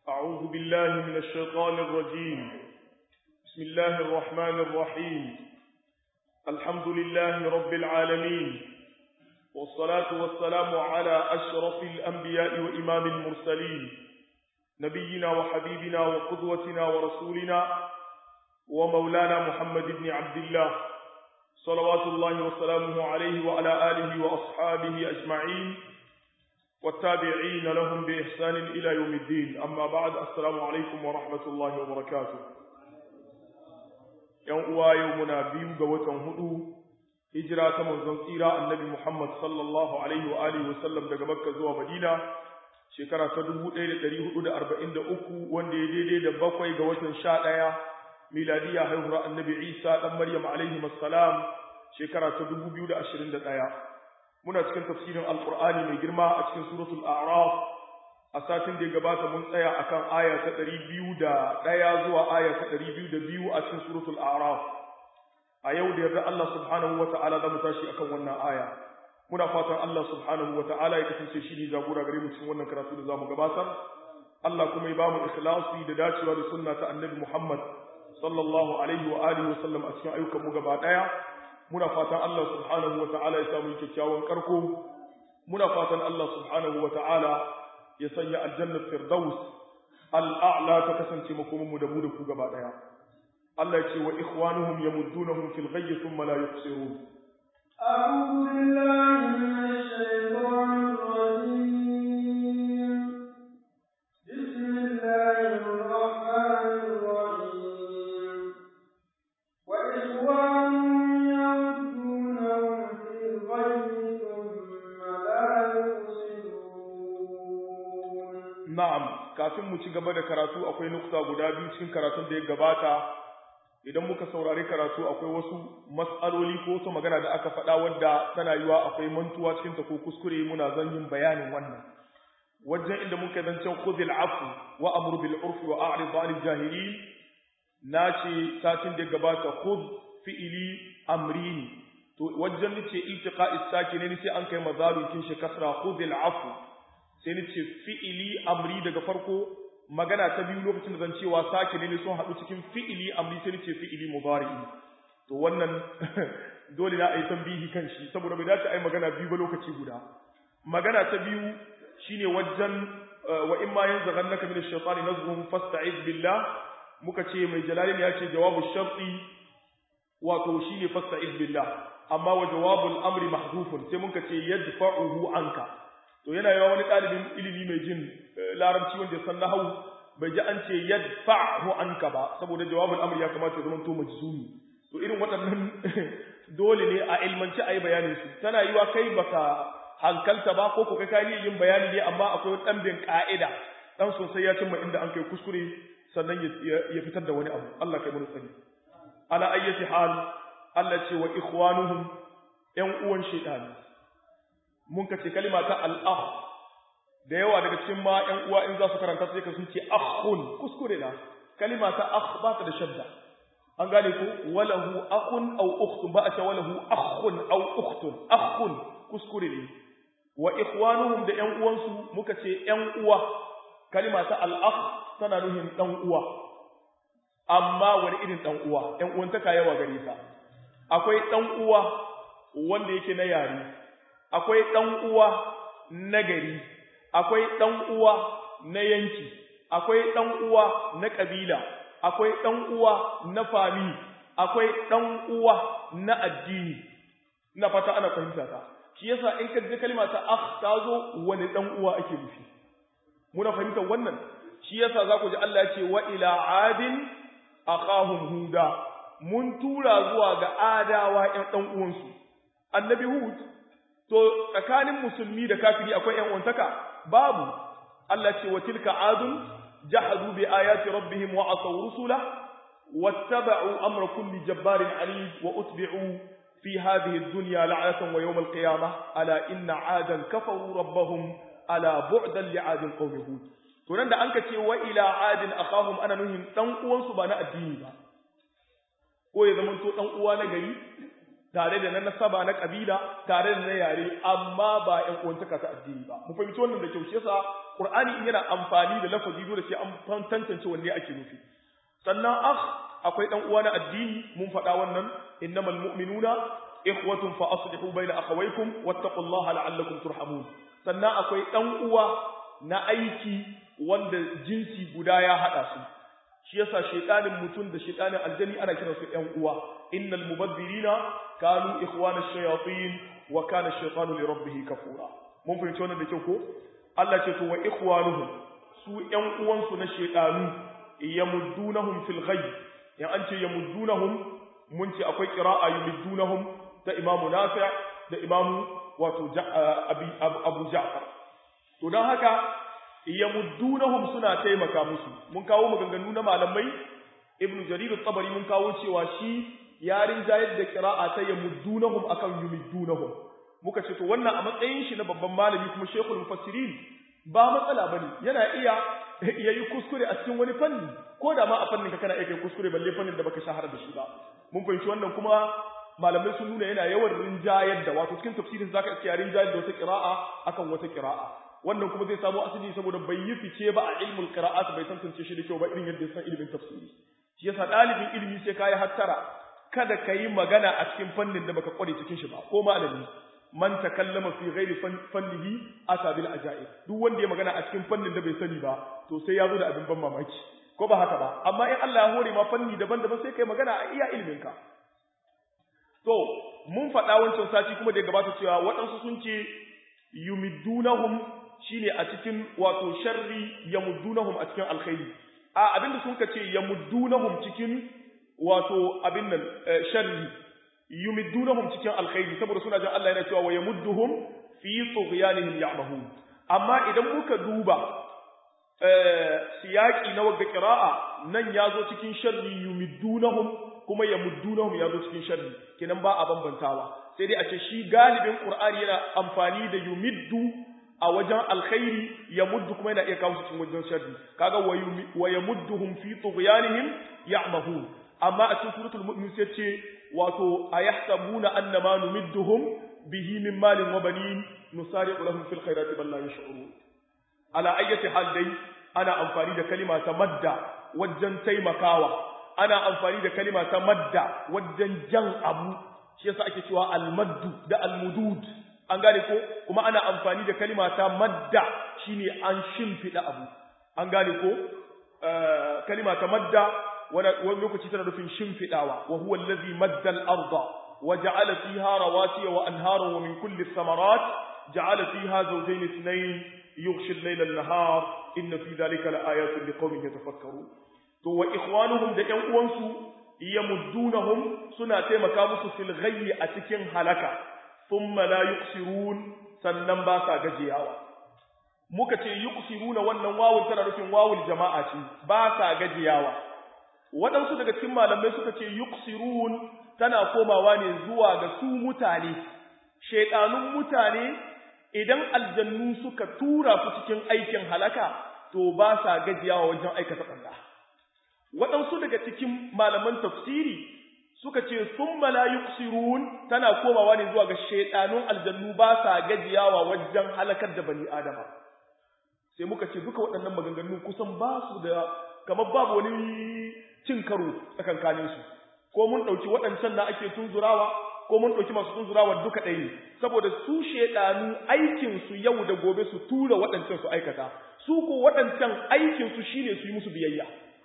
أعوذ بالله من الشيطان الرجيم بسم الله الرحمن الرحيم الحمد لله رب العالمين والصلاة والسلام على أشرف الأنبياء وإمام المرسلين نبينا وحبيبنا وقدوتنا ورسولنا ومولانا محمد بن عبد الله صلوات الله وسلامه عليه وعلى آله وأصحابه أجمعين والتابعين لهم بإحسان إلى يوم الدين أما بعد السلام عليكم ورحمة الله وبركاته يوم يومنا بيو قوة هدو هجرة منزل سيرة النبي محمد صلى الله عليه وآله وسلم دقى مكة زوى مدينة shekara ta dubu ɗaya da ɗari hudu da arba'in da uku wanda ya daidai da bakwai ga watan sha ɗaya miladiya haihuwar annabi isa ɗan maryam alaihi salam shekara ta dubu biyu da ashirin da ɗaya muna cikin tafsirin alƙur'ani mai girma a cikin suratul a'raf a satin da ya gabata mun tsaya akan aya ta ɗari biyu da ɗaya zuwa aya ta ɗari biyu da biyu a cikin suratul a'raf a yau da yarda Allah subhanahu wa ta'ala za mu tashi akan wannan aya muna fatan Allah subhanahu wa ta'ala ya kasance shi ne jagora gare mu cikin wannan karatu da zamu gabatar Allah kuma ya bamu ikhlasi da dacewa da sunna ta Annabi Muhammad sallallahu alaihi wa alihi wa sallam a cikin ayyukan mu gaba daya muna fatan Allah subhanahu wa ta'ala ya samu kyakkyawan karko muna fatan Allah subhanahu wa ta'ala ya sanya aljanna firdaus al'a'la ta kasance makomin mu da mu da ku gaba daya Allah ya ce wa ikhwanuhum yamuddunahum fil ghayyi thumma la yuqsirun أعوذ بالله من الشيطان الرجيم بسم الله الرحمن الرحيم وإخوان يردونهم في الغي ثم لا يقصدون Na'am, kafin mu ci gaba da karatu akwai nukta guda biyu cikin karatun da ya gabata, idan muka saurari karatu akwai wasu mas'aloli ko wasu magana da aka faɗa wadda tana yiwa akwai mantuwa cikin ta ko kuskure muna zan yin bayanin wannan. Wajen inda muka zancen khudhil afu wa amru bil urfi wa a'rid 'anil jahilin na ce satin da ya gabata khudh fi'ili amrini to wajen nace iltiqa'is sakin ne sai an kai mazalu kin shi kasra khudhil afu sai ni ce fi'ili amri daga farko magana ta biyu lokacin da zan cewa sake ne sun haɗu cikin fi'ili amri sai ni ce fi'ili mudari'i to wannan dole na ayi tambihi kan shi saboda bai dace ayi magana biyu ba lokaci guda magana ta biyu shine wajen wa in ma yanzaghannaka min ash-shaytani nazghun fasta'iz billah muka ce mai jalalin ya ce jawabu sharti wato shine fasta'iz billah amma wa jawabul amri mahdhufun sai muka ce yadfa'uhu anka to yana yawa wani ɗalibin ilimi mai jin larabci wanda ya san nahawu bai ji an ce yadfa'hu anka ba saboda jawabul amr ya kamata ya zama to majzumi to irin waɗannan dole ne a ilmanci a yi bayanin su tana yiwa kai baka hankalta ba ko kai kai yin bayani ne amma akwai ɗan bin ka'ida dan sosai ya cimma inda an kai kuskure sannan ya fitar da wani abu Allah kai mun sani ala ayyati hal Allah ce wa ikhwanuhum ƴan uwan shaytani mun ka ce kalima ta al'ah da yawa daga cikin ma ‘yan uwa in za su karanta sai ka sun ce akhun kuskure na kalima ta akh ba ta da shadda an gane ko walahu akhun aw ukhtun ba a ce walahu akhun aw ukhtun akhun kuskure ne wa ikhwanuhum da ‘yan uwansu muka ce ‘yan uwa kalima ta al'akh tana nuhin ɗan uwa amma wani irin ɗan uwa ‘yan uwan ta yawa gare ta akwai ɗan uwa wanda yake na yare akwai ɗan uwa na gari, akwai ɗan uwa na yanki, akwai ɗan uwa na ƙabila, akwai ɗan uwa na fami, akwai ɗan uwa na addini. Ina fata ana fahimta ta. Shi yasa in ka ji kalma ta akh ta zo wani ɗan uwa ake nufi. Muna fahimtar wannan. Shi yasa za ku ji Allah ya ce wa ila adin akhahum huda. Mun tura zuwa ga adawa ƴan ɗan uwansu. Annabi Hud to tsakanin musulmi da kafiri akwai ƴan uwantaka babu Allah ce wa tilka adun jahadu bi ayati rabbihim wa asaw rusula wattaba'u amra kulli jabbarin anid wa utbi'u fi hadhihi ad-dunya la'natan wa yawm al-qiyamah ala inna adan kafaru rabbahum ala bu'dan li'adin qaumi hud to nan da anka ce wa ila adin akhahum ana nuhin dan uwansu ba na addini ba ko ya zama to dan uwa na gari tare da na nasaba na kabila tare da na yare amma ba ƴan uwantaka ta addini ba mu fahimci wannan da kyau shi yasa qur'ani in yana amfani da lafazi dole sai an tantance wanne ake nufi sannan akh akwai dan uwa na addini mun faɗa wannan innamal mu'minuna ikhwatun fa aslihu bayna akhawaykum wattaqullaha la'allakum turhamun sannan akwai dan uwa na aiki wanda jinsi guda ya hada su shi yasa shaytanin mutum da shaytanin aljani ana kiran su ƴan uwa innal mubaddilina kanu ikhwana ash-shayatin wa kana ash-shaytanu li rabbih kafura mun fahimci wannan da kyau ko Allah ce to wa ikhwanuhum su ƴan uwansu na shaytanu yamuddunahum fil ghayb ya an ce yamuddunahum mun ce akwai qira'a yamuddunahum ta imamu nafi' da imamu wato abu ja'far to dan haka yamuddunahum suna taimaka musu mun kawo maganganu na malamai ibnu jarir at-tabari mun kawo cewa shi yarin jayar da qira'a ta yamuddunahum akan yumiddunahum muka ce to wannan a matsayin shi na babban malami kuma shekul mufassirin ba matsala bane yana iya yayi kuskure a cikin wani fanni ko da ma a fannin ka kana iya kai kuskure balle fannin da baka shahara da shi ba mun fahimci wannan kuma malamai sun nuna yana yawan rinjayar da wato cikin tafsirin zaka iya rinjayar da wata qira'a akan wata qira'a wannan kuma zai samu asali saboda bai yi fice ba a ilmul qira'at bai tantance shi da kyau ba irin yadda ya san ilimin tafsiri shi yasa dalibin ilimi sai kai hattara kada kai magana a cikin fannin da baka kware cikin shi ba ko malami man takallama fi ghairi fannihi ata bil ajaib duk wanda ya magana a cikin fannin da bai sani ba to sai ya zo da abin ban mamaki ko ba haka ba amma in Allah ya hore ma fanni daban-daban sai kai magana a iya ilimin ka to mun faɗa wancan sati kuma da gabata cewa waɗansu sun ce yumiddunahum shine a cikin wato sharri yamuddunahum a cikin alkhairi a abinda sun ka ce yamuddunahum cikin wato abin nan sharri yumiddunahum cikin alkhairi saboda suna jin Allah yana cewa wa yamudduhum fi tughyanihim ya'mahun amma idan muka duba siyaki na wagga qira'a nan yazo cikin sharri yumiddunahum kuma yamuddunahum yazo cikin sharri kenan ba a bambantawa sai dai a ce shi galibin qur'ani yana amfani da yumiddu a wajen alkhairi yamuddu kuma yana iya kawo cikin wajen sharri kaga wa yamudduhum fi tughyanihim ya'mahun amma a cikin suratul mu'min sai ce wato ayahsabuna annama numidduhum bihi min malin wa banin nusari'u lahum fil khairati bal la yash'urun ala ayyati hal dai ana amfani da kalima ta madda wajen taimakawa ana amfani da kalima ta madda wajen jan abu shi yasa ake cewa almaddu da almudud an gane ko kuma ana amfani da kalima ta madda shine an shimfida abu an gane ko kalima ta madda wani lokaci tana nufin shimfidawa wa huwa allazi madda al-ardha wa ja'ala fiha rawasiya wa anharan wa min kulli thamarat ja'ala fiha zawjayn ithnayn yughshi al-layla an-nahar inna fi dhalika laayatin liqaumin yatafakkarun to wa ikhwanuhum da ƴan uwansu yamuddunahum suna taimaka musu fil ghayyi a cikin halaka thumma la yuqsirun sannan ba sa gajiyawa muka ce yuqsiruna wannan wawun tana nufin wawul jama'a ce ba sa gajiyawa waɗansu daga cikin malamai suka ce yuqsirun tana komawa ne zuwa ga su mutane shaiɗanun mutane idan aljannu suka tura su cikin aikin halaka to ba sa gajiyawa wajen aikata ɓanna waɗansu daga cikin malaman tafsiri suka ce sun la yuqsirun tana komawa ne zuwa ga shaiɗanun aljannu ba sa gajiyawa wajen halakar da bani adama sai muka ce duka waɗannan maganganu kusan ba su da kamar babu wani cin karo tsakankanin su ko mun ɗauki waɗancan na ake tunzurawa ko mun ɗauki masu tunzurawa duka ɗaya ne saboda su shaiɗanu aikin su yau da gobe su tura waɗancan su aikata su ko waɗancan aikin su shine su yi musu biyayya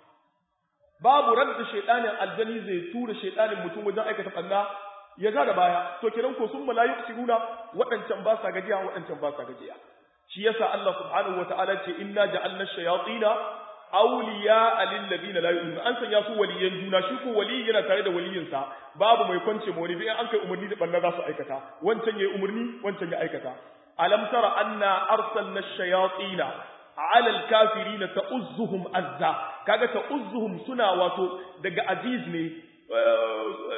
babu radda shaiɗanin aljani zai tura shaiɗanin mutum wajen aikata ɓanna ya ga da baya to kiran ko sun malayu siguna waɗancan ba sa gajiya waɗancan ba sa gajiya shi yasa Allah subhanahu wataala ce inna ja'alna shayatina awliya lil ladina la yu'minun an sanya su waliyan juna shi ko wali yana tare da waliyinsa babu mai kwance mu wani bi an kai umarni da banna za su aikata wancan yayi umarni wancan ya aikata alam tara anna arsalna ash-shayatina ala al-kafirin ta'uzzuhum azza kaga ta'uzzuhum suna wato daga aziz ne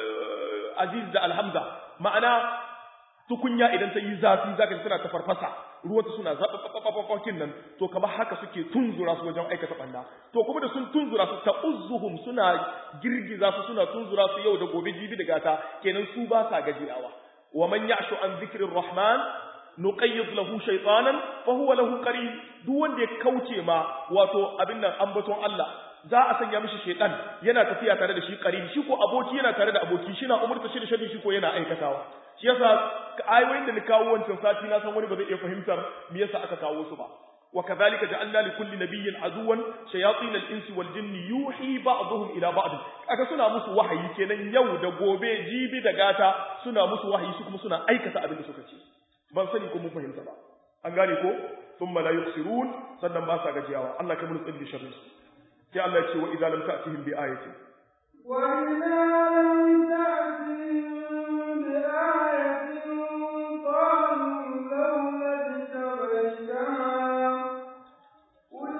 aziz da alhamza ma'ana tukunya idan ta yi zafi zaka ji tana ta farfasa ruwanta suna zaɓaɓɓaɓɓaɓɓakin nan to kamar haka suke tunzura su wajen aikata ɓanna to kuma da sun tunzura su ta uzuhum suna girgiza su suna tunzura su yau da gobe jibi da gata kenan su ba sa gajiyawa wa man ya'shu an zikrir rahman nuqayyid lahu shaytanan fa huwa lahu qarin duk wanda ya kauce ma wato abin nan ambaton Allah za a sanya mishi shaytan yana tafiya tare da shi qarin shi ko aboki yana tare da aboki shi na umurta shi da shari shi ko yana aikatawa shi yasa ayoyin da ni kawo wancan sati na san wani ba zai iya fahimtar me yasa aka kawo su ba wa kadhalika ja'alna li kulli nabiyyin aduwan shayatin al-insi wal jinni yuhi ba'dhum ila ba'd aka suna musu wahayi kenan yau da gobe jibi da gata suna musu wahayi su kuma suna aikata abin da suka ce ban sani ko mun fahimta ba an gane ko thumma la yukhsirun sannan ba sa gajiyawa Allah kai mun tsalli sharri sai Allah ya ce wa idza lam ta'tihim bi ayatin wa idza lam ta'tihim bi ayatin qalu lawla tabayyana qul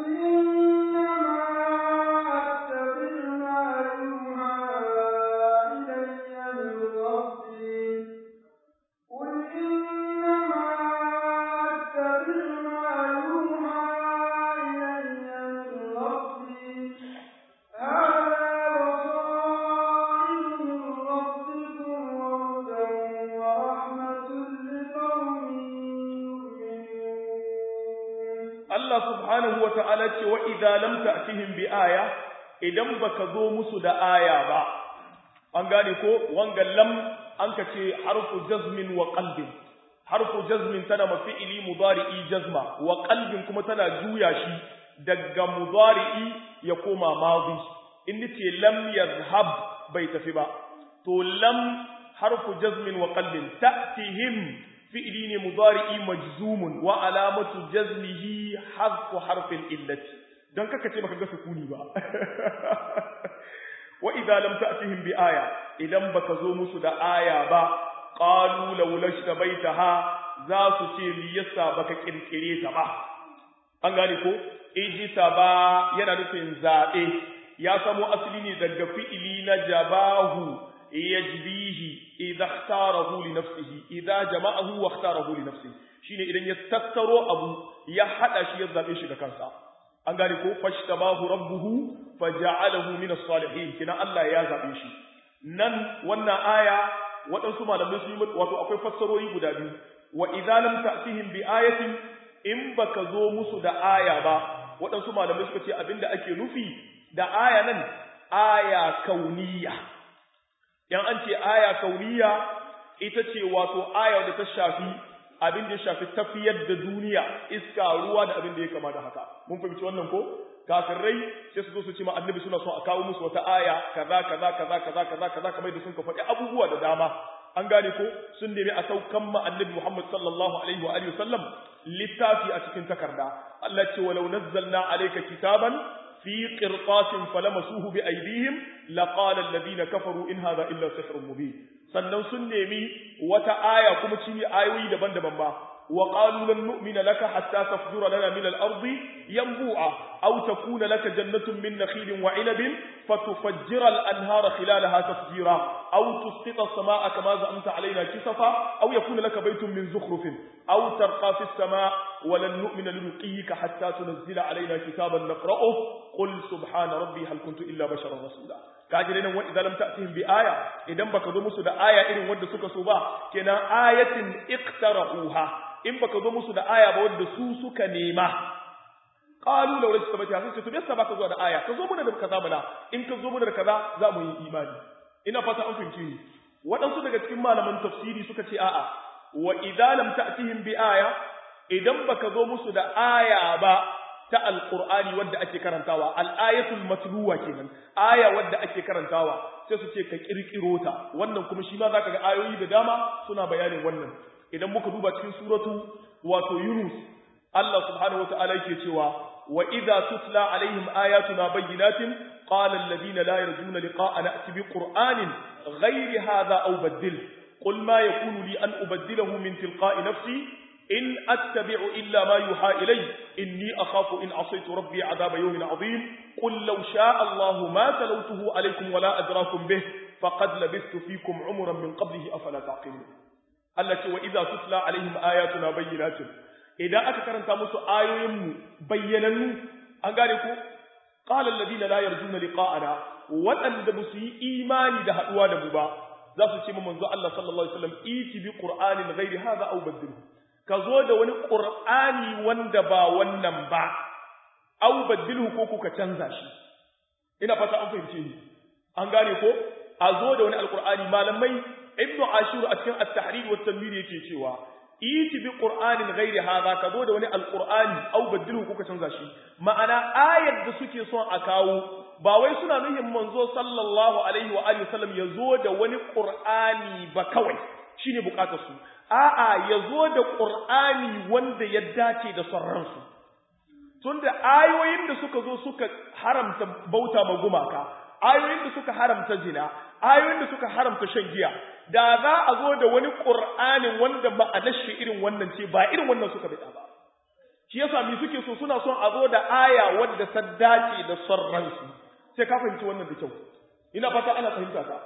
innama attabi'u ma yuha ilayya min rabbi qul innama attabi'u ma yuha ilayya min rabbi هذا بصائر من ربكم وهدى ورحمة لقوم يؤمنون Allah subhanahu wa ta'ala ce wa idza lam ta'tihim bi aya idan baka zo musu da aya ba an gane ko wanga lam an ka ce harfu jazmin wa qalbin harfu jazmin tana mafi'ili mudari'i jazma wa qalbin kuma tana juya shi daga mudari'i ya koma madi in ce lam yazhab bai tafi ba to lam harfu jazmin wa qalbin ta'tihim fi'ili ne mudari'i majzumun wa alamatu jazmihi harfu harfin illati dan kaka ce baka ga sukuni ba wa idza lam ta'tihim bi aya idan baka zo musu da aya ba qalu law lashtabaitaha za su ce me yasa baka kirkire ta ba an gane ko ijita ba yana nufin zabe ya samo asali ne daga fi'ili na jabahu yajbihi idza ikhtarahu li nafsihi idza jama'ahu wa ikhtarahu li nafsihi shine idan ya tattaro abu ya hada shi ya zabe shi da kansa an gane ko fashtabahu rabbuhu faja'alahu min as-salihin kina Allah ya zabe shi nan wannan aya waɗansu malamai sun yi wato akwai fassarori guda biyu wa idza lam ta'tihim bi ayatin in baka zo musu da aya ba waɗansu malamai suka ce abinda ake nufi da aya nan aya kauniya yan an ce aya kauniya ita ce wato aya da ta shafi abin da ya shafi tafiyar da duniya iska ruwa da abin da ya kama da haka mun fahimci wannan ko kafirai sai su zo su ce ma annabi suna so a kawo musu wata aya kaza kaza kaza kaza kaza kaza kamar da sun ka faɗi abubuwa da dama an gane ko sun nemi a saukan ma annabi Muhammad sallallahu alaihi wa alihi wasallam littafi a cikin takarda Allah ce walau nazzalna alayka kitaban في قرطاس فلمسوه بأيديهم لقال الذين كفروا إن هذا إلا سحر مبين sannan sun nemi wata aya kuma cinye ayoyi daban-daban ba wa qalu lan nu'mina laka hatta tafjura lana min al-ardi yanbu'a aw takuna laka jannatun min nakhilin wa 'inabin fatufajjira al-anhara khilalaha tafjira aw tusqita as-samaa'a kama za'amta 'alaina kisafa aw yakuna laka baytun min zukhrufin aw tarqa fi as-samaa'i wa lan nu'mina liruqiyika hatta tunzila 'alaina kitaban naqra'uhu qul subhana rabbi hal kuntu illa basharan rasula kaji nan wa idan lam ta'tihim bi aya idan baka zo musu da aya irin wanda suka so ba kenan ayatin iqtarahuha in baka zo musu da aya ba wanda su suka nema qalu law rajta bata sun ce to yasa baka zo da aya ka zo mana da kaza mana in ka zo mana da kaza za mu yi imani ina fata an fahimci ni waɗansu daga cikin malaman tafsiri suka ce a'a wa idza lam ta'tihim bi aya idan baka zo musu da aya ba ta alqur'ani wadda ake karantawa al-ayatul matluwa kenan aya wadda ake karantawa sai su ce ka kirkiro ta wannan kuma shi ma zaka ga ayoyi da dama suna bayanin wannan idan muka duba cikin suratu wato yunus Allah subhanahu wataala yake cewa wa idza tutla alaihim ayatuna bayyinatin qala alladhina la yarjuna liqa'ana ati bi qur'anin ghayri hadha aw baddil qul ma yakunu li an ubaddilahu min tilqa'i nafsi in attabi'u illa ma yuha ilay inni akhafu in asaytu rabbi 'adaba yawmin 'azim qul law sha'a Allahu ma talawtuhu alaykum wa la adrakum bih faqad labistu fikum 'umran min qablihi afala taqilun Allah ce wa idza tutla alaihim ayatuna bayyinatin idan aka karanta musu ayoyin mu bayyanannu an gane ko qala alladhina la yarjuna liqa'ana waɗanda ba su yi imani da haɗuwa da mu ba za su ce manzo Allah sallallahu alaihi wasallam iti bi qur'anin ghairi hadha aw badilhu ka zo da wani qur'ani wanda ba wannan ba aw badilhu ko kuka canza shi ina fata an fahimce ni an gane ko a zo da wani alqur'ani malamai ibnu ashur a cikin at-tahrir wa tanwir yake cewa iti bi qur'anin ghairi hadha ka zo da wani alqur'ani aw badilhu kuka canza shi ma'ana ayar da suke son a kawo ba wai suna nuhin manzo sallallahu alaihi wa alihi wasallam ya zo da wani qur'ani ba kawai shine bukatar su a'a ya zo da qur'ani wanda ya dace da son su tunda ayoyin da suka zo suka haramta bauta ma gumaka ayoyin da suka haramta zina ayoyin da suka haramta shan giya da za a zo da wani qur'anin wanda ma'anar shi irin wannan ce ba irin wannan suka bida ba shi yasa mi suke so suna son a zo da aya wadda ta dace da son ransu sai ka fahimci wannan da kyau ina fata ana fahimta ka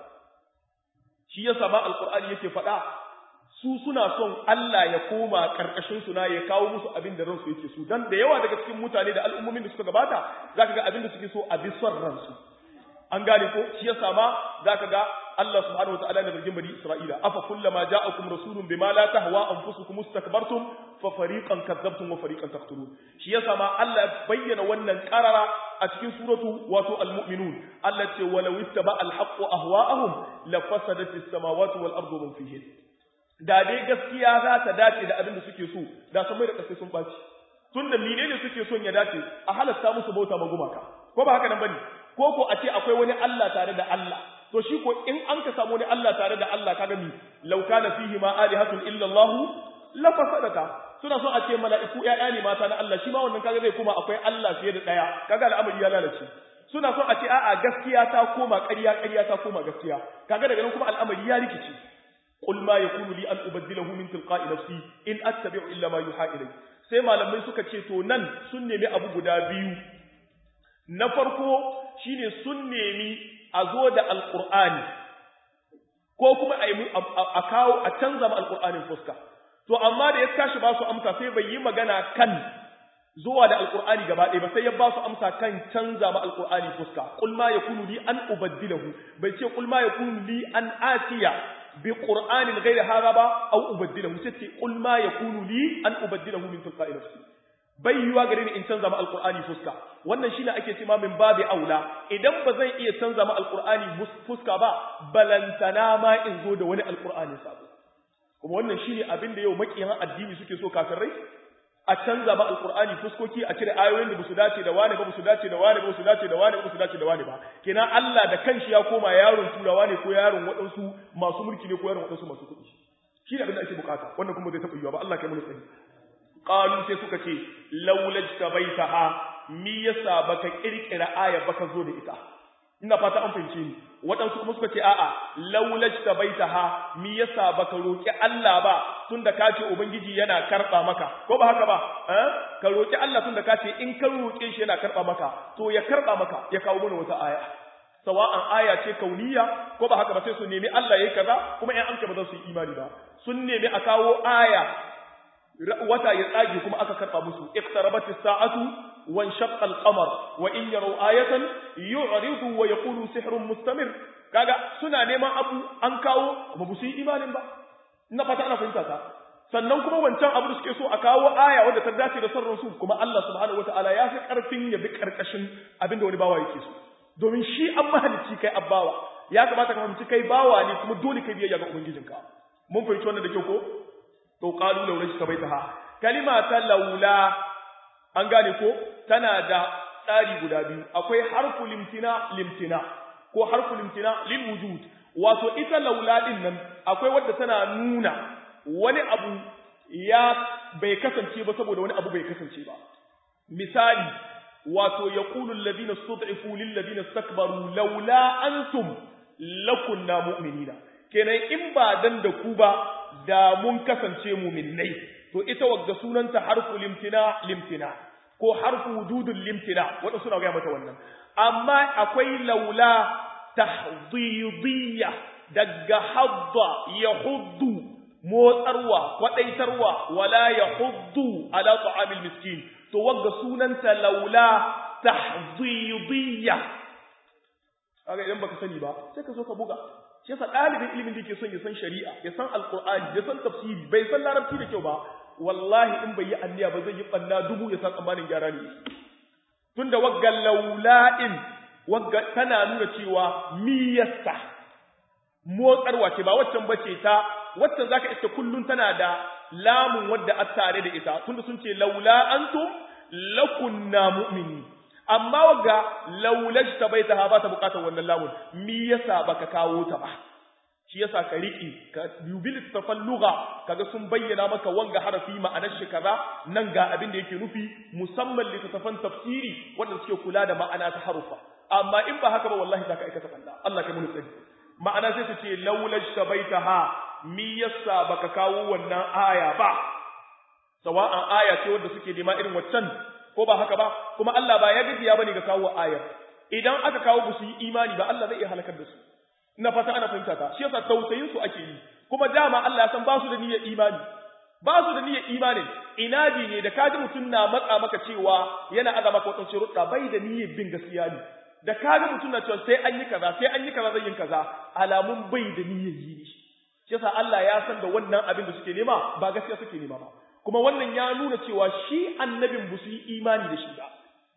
shi yasa ma alqur'ani yake faɗa su suna son Allah ya koma karkashin su na ya kawo musu abin da ransu yake so dan da yawa daga cikin mutane da al'ummomin da suka gabata zaka ga abin da suke so a bi son ransu an gane ko shi yasa ma zaka ga Allah subhanahu wataala na zargin bani Isra'ila afa kullama ja'akum rasulun bima la tahwa anfusukum istakbartum fa fariqan kadzabtum wa fariqan taqtulun shi yasa ma Allah bayyana wannan qarara a cikin suratu wato al-mu'minun Allah ce walau ittaba al-haqqu ahwa'ahum la fasadati as-samawati wal ardu man fihin da dai gaskiya za ta dace da abin da suke so da samai da kasai sun baci tunda menene suke son ya dace a halasta musu bauta ma gumaka ko ba haka nan bane ko ko a ce akwai wani Allah tare da Allah to shi ko in an ka samu wani Allah tare da Allah kaga mi law kana fihi ma alihatun illa Allah la fasadata suna so a ce mala'iku ƴaƴa ne mata na Allah shi ma wannan kaga zai koma akwai Allah fiye da daya kaga al'amari ya lalace suna so a ce a'a gaskiya ta koma ƙarya ƙarya ta koma gaskiya kaga daga nan kuma al'amari ya rikice qul ma yakunu li an ubaddilahu min tilqa'i nafsi in attabi'u illa ma yuha ilay sai malamai suka ce to nan sun nemi abu guda biyu na farko shine sun nemi a zo da alqur'ani ko kuma a kawo a canza ma alqur'anin fuska to amma da ya tashi ba su amsa sai bai yi magana kan zuwa da alqur'ani gaba ɗaya ba sai ya ba su amsa kan canza ma alqur'ani fuska qul ma yakunu li an ubaddilahu bai ce qul ma yakunu li an atiya bi qur'anin ghayri hadha ba aw ubaddilahu sai ce qul ma yakunu li an ubaddilahu min tilqa'i nafsi bai yiwa gare ni in canza ma alqur'ani fuska wannan shine ake cewa min babi aula idan ba zan iya canza ma alqur'ani fuska ba balantana ma in zo da wani alqur'ani sabo kuma wannan shine abin da yau makiyan addini suke so kafirai a canza ma alqur'ani fuskoki a cire ayoyin da basu dace da wani ba basu dace da wani ba basu dace da wani ba basu dace da wani ba kenan Allah da kanshi ya koma yaron turawa ne ko yaron waɗansu masu mulki ne ko yaron waɗansu masu kuɗi shi ne abin da ake bukata wannan kuma zai taɓa yiwa ba Allah kai mana tsari qalu sai suka ce laulaj tabaitaha mi yasa baka kirkira aya baka zo da ita ina fata an fahimce ni waɗansu kuma suka ce a'a laulaj tabaitaha mi yasa baka roki Allah ba tunda ka ce ubangiji yana karba maka ko ba haka ba eh ka roki Allah tunda ka ce in ka roke shi yana karba maka to ya karba maka ya kawo mana wata aya sawa'an aya ce kauniya ko ba haka ba sai su nemi Allah yayi kaza kuma in an ba za su yi imani ba sun nemi a kawo aya wata ya tsage kuma aka karba musu iqtarabat as-sa'atu wa inshaqqa al-qamar wa in yaraw ayatan yu'ridu wa yaqulu sihrun mustamir kaga suna neman abu an kawo ba su yi imanin ba ina fata ana fahimta ta sannan kuma wancan abu da suke so a kawo aya wadda ta dace da sarrin su kuma Allah subhanahu wataala ya fi karfin ya bi karkashin abin da wani bawa yake so domin shi an mahalicci kai abbawa ya kamata ka fahimci kai bawa ne kuma dole kai biyayya ga ubangijinka mun fahimci wannan da kyau ko to qalu laula shtabaitaha kalima ta laula an gane ko tana da tsari guda biyu akwai harfu limtina limtina ko harfu limtina lil wujud wato ita laula din nan akwai wadda tana nuna wani abu ya bai kasance ba saboda wani abu bai kasance ba misali wato yaqulu alladhina stud'ifu lil ladina istakbaru laula antum lakunna mu'minina kenan in ba dan da ku ba da mun kasance mu'minnai to ita wagga sunanta harfu limtina limtina ko harfu wujudul limtina wanda suna ga mata wannan amma akwai laula tahdidiyya daga hadda yahuddu motsarwa kwadaitarwa wala yahuddu ala ta'amil miskin to wagga sunanta laula tahzidiyya kaga idan baka sani ba sai ka zo ka buga shi yasa dalibin ilimin da yake son ya san shari'a ya san alqur'ani ya san tafsiri bai san larabci da kyau ba wallahi in bai yi anniya ba zai yi banna dubu ya san tsammanin gyara ne tunda wagga laula'in wagga tana nuna cewa miyasta motsarwa ce ba waccan bace ta waccan zaka iska kullun tana da lamun wadda a tare da ita tunda sun ce laula antum lakunna mu'mini amma wagga laulaj ta bai ta ba ta bukatar wannan lamun mi yasa baka kawo ta ba shi yasa ka riki ka dubi littafan lugha kaga sun bayyana maka wanga harafi ma'anar shi kaza nan ga abin da yake nufi musamman littafan tafsiri wanda suke kula da ma'ana ta harufa amma in ba haka ba wallahi zaka aikata balla Allah kai mun tsari ma'ana sai su ce laulaj ta bai ta ha mi yasa baka kawo wannan aya ba sawa'an aya ce wanda suke nema irin waccan ko ba haka ba kuma Allah ba ya gajiya bane ga kawo ayar idan aka kawo ba su yi imani ba Allah zai iya halakar da su ina fata ana fahimta ta shi yasa tausayin su ake yi kuma dama Allah ya san ba su da niyyar imani ba su da niyyar imani inadi ne da kaji mutum na matsa maka cewa yana aza maka wadansu rudda bai da niyyar bin gaskiya ne da kaji mutum na cewa sai an yi kaza sai an yi kaza zai yin kaza alamun bai da niyyar yi ne shi yasa Allah ya san da wannan abin da suke nema ba gaskiya suke nema ba kuma wannan ya nuna cewa shi annabin ba su yi imani da shi ba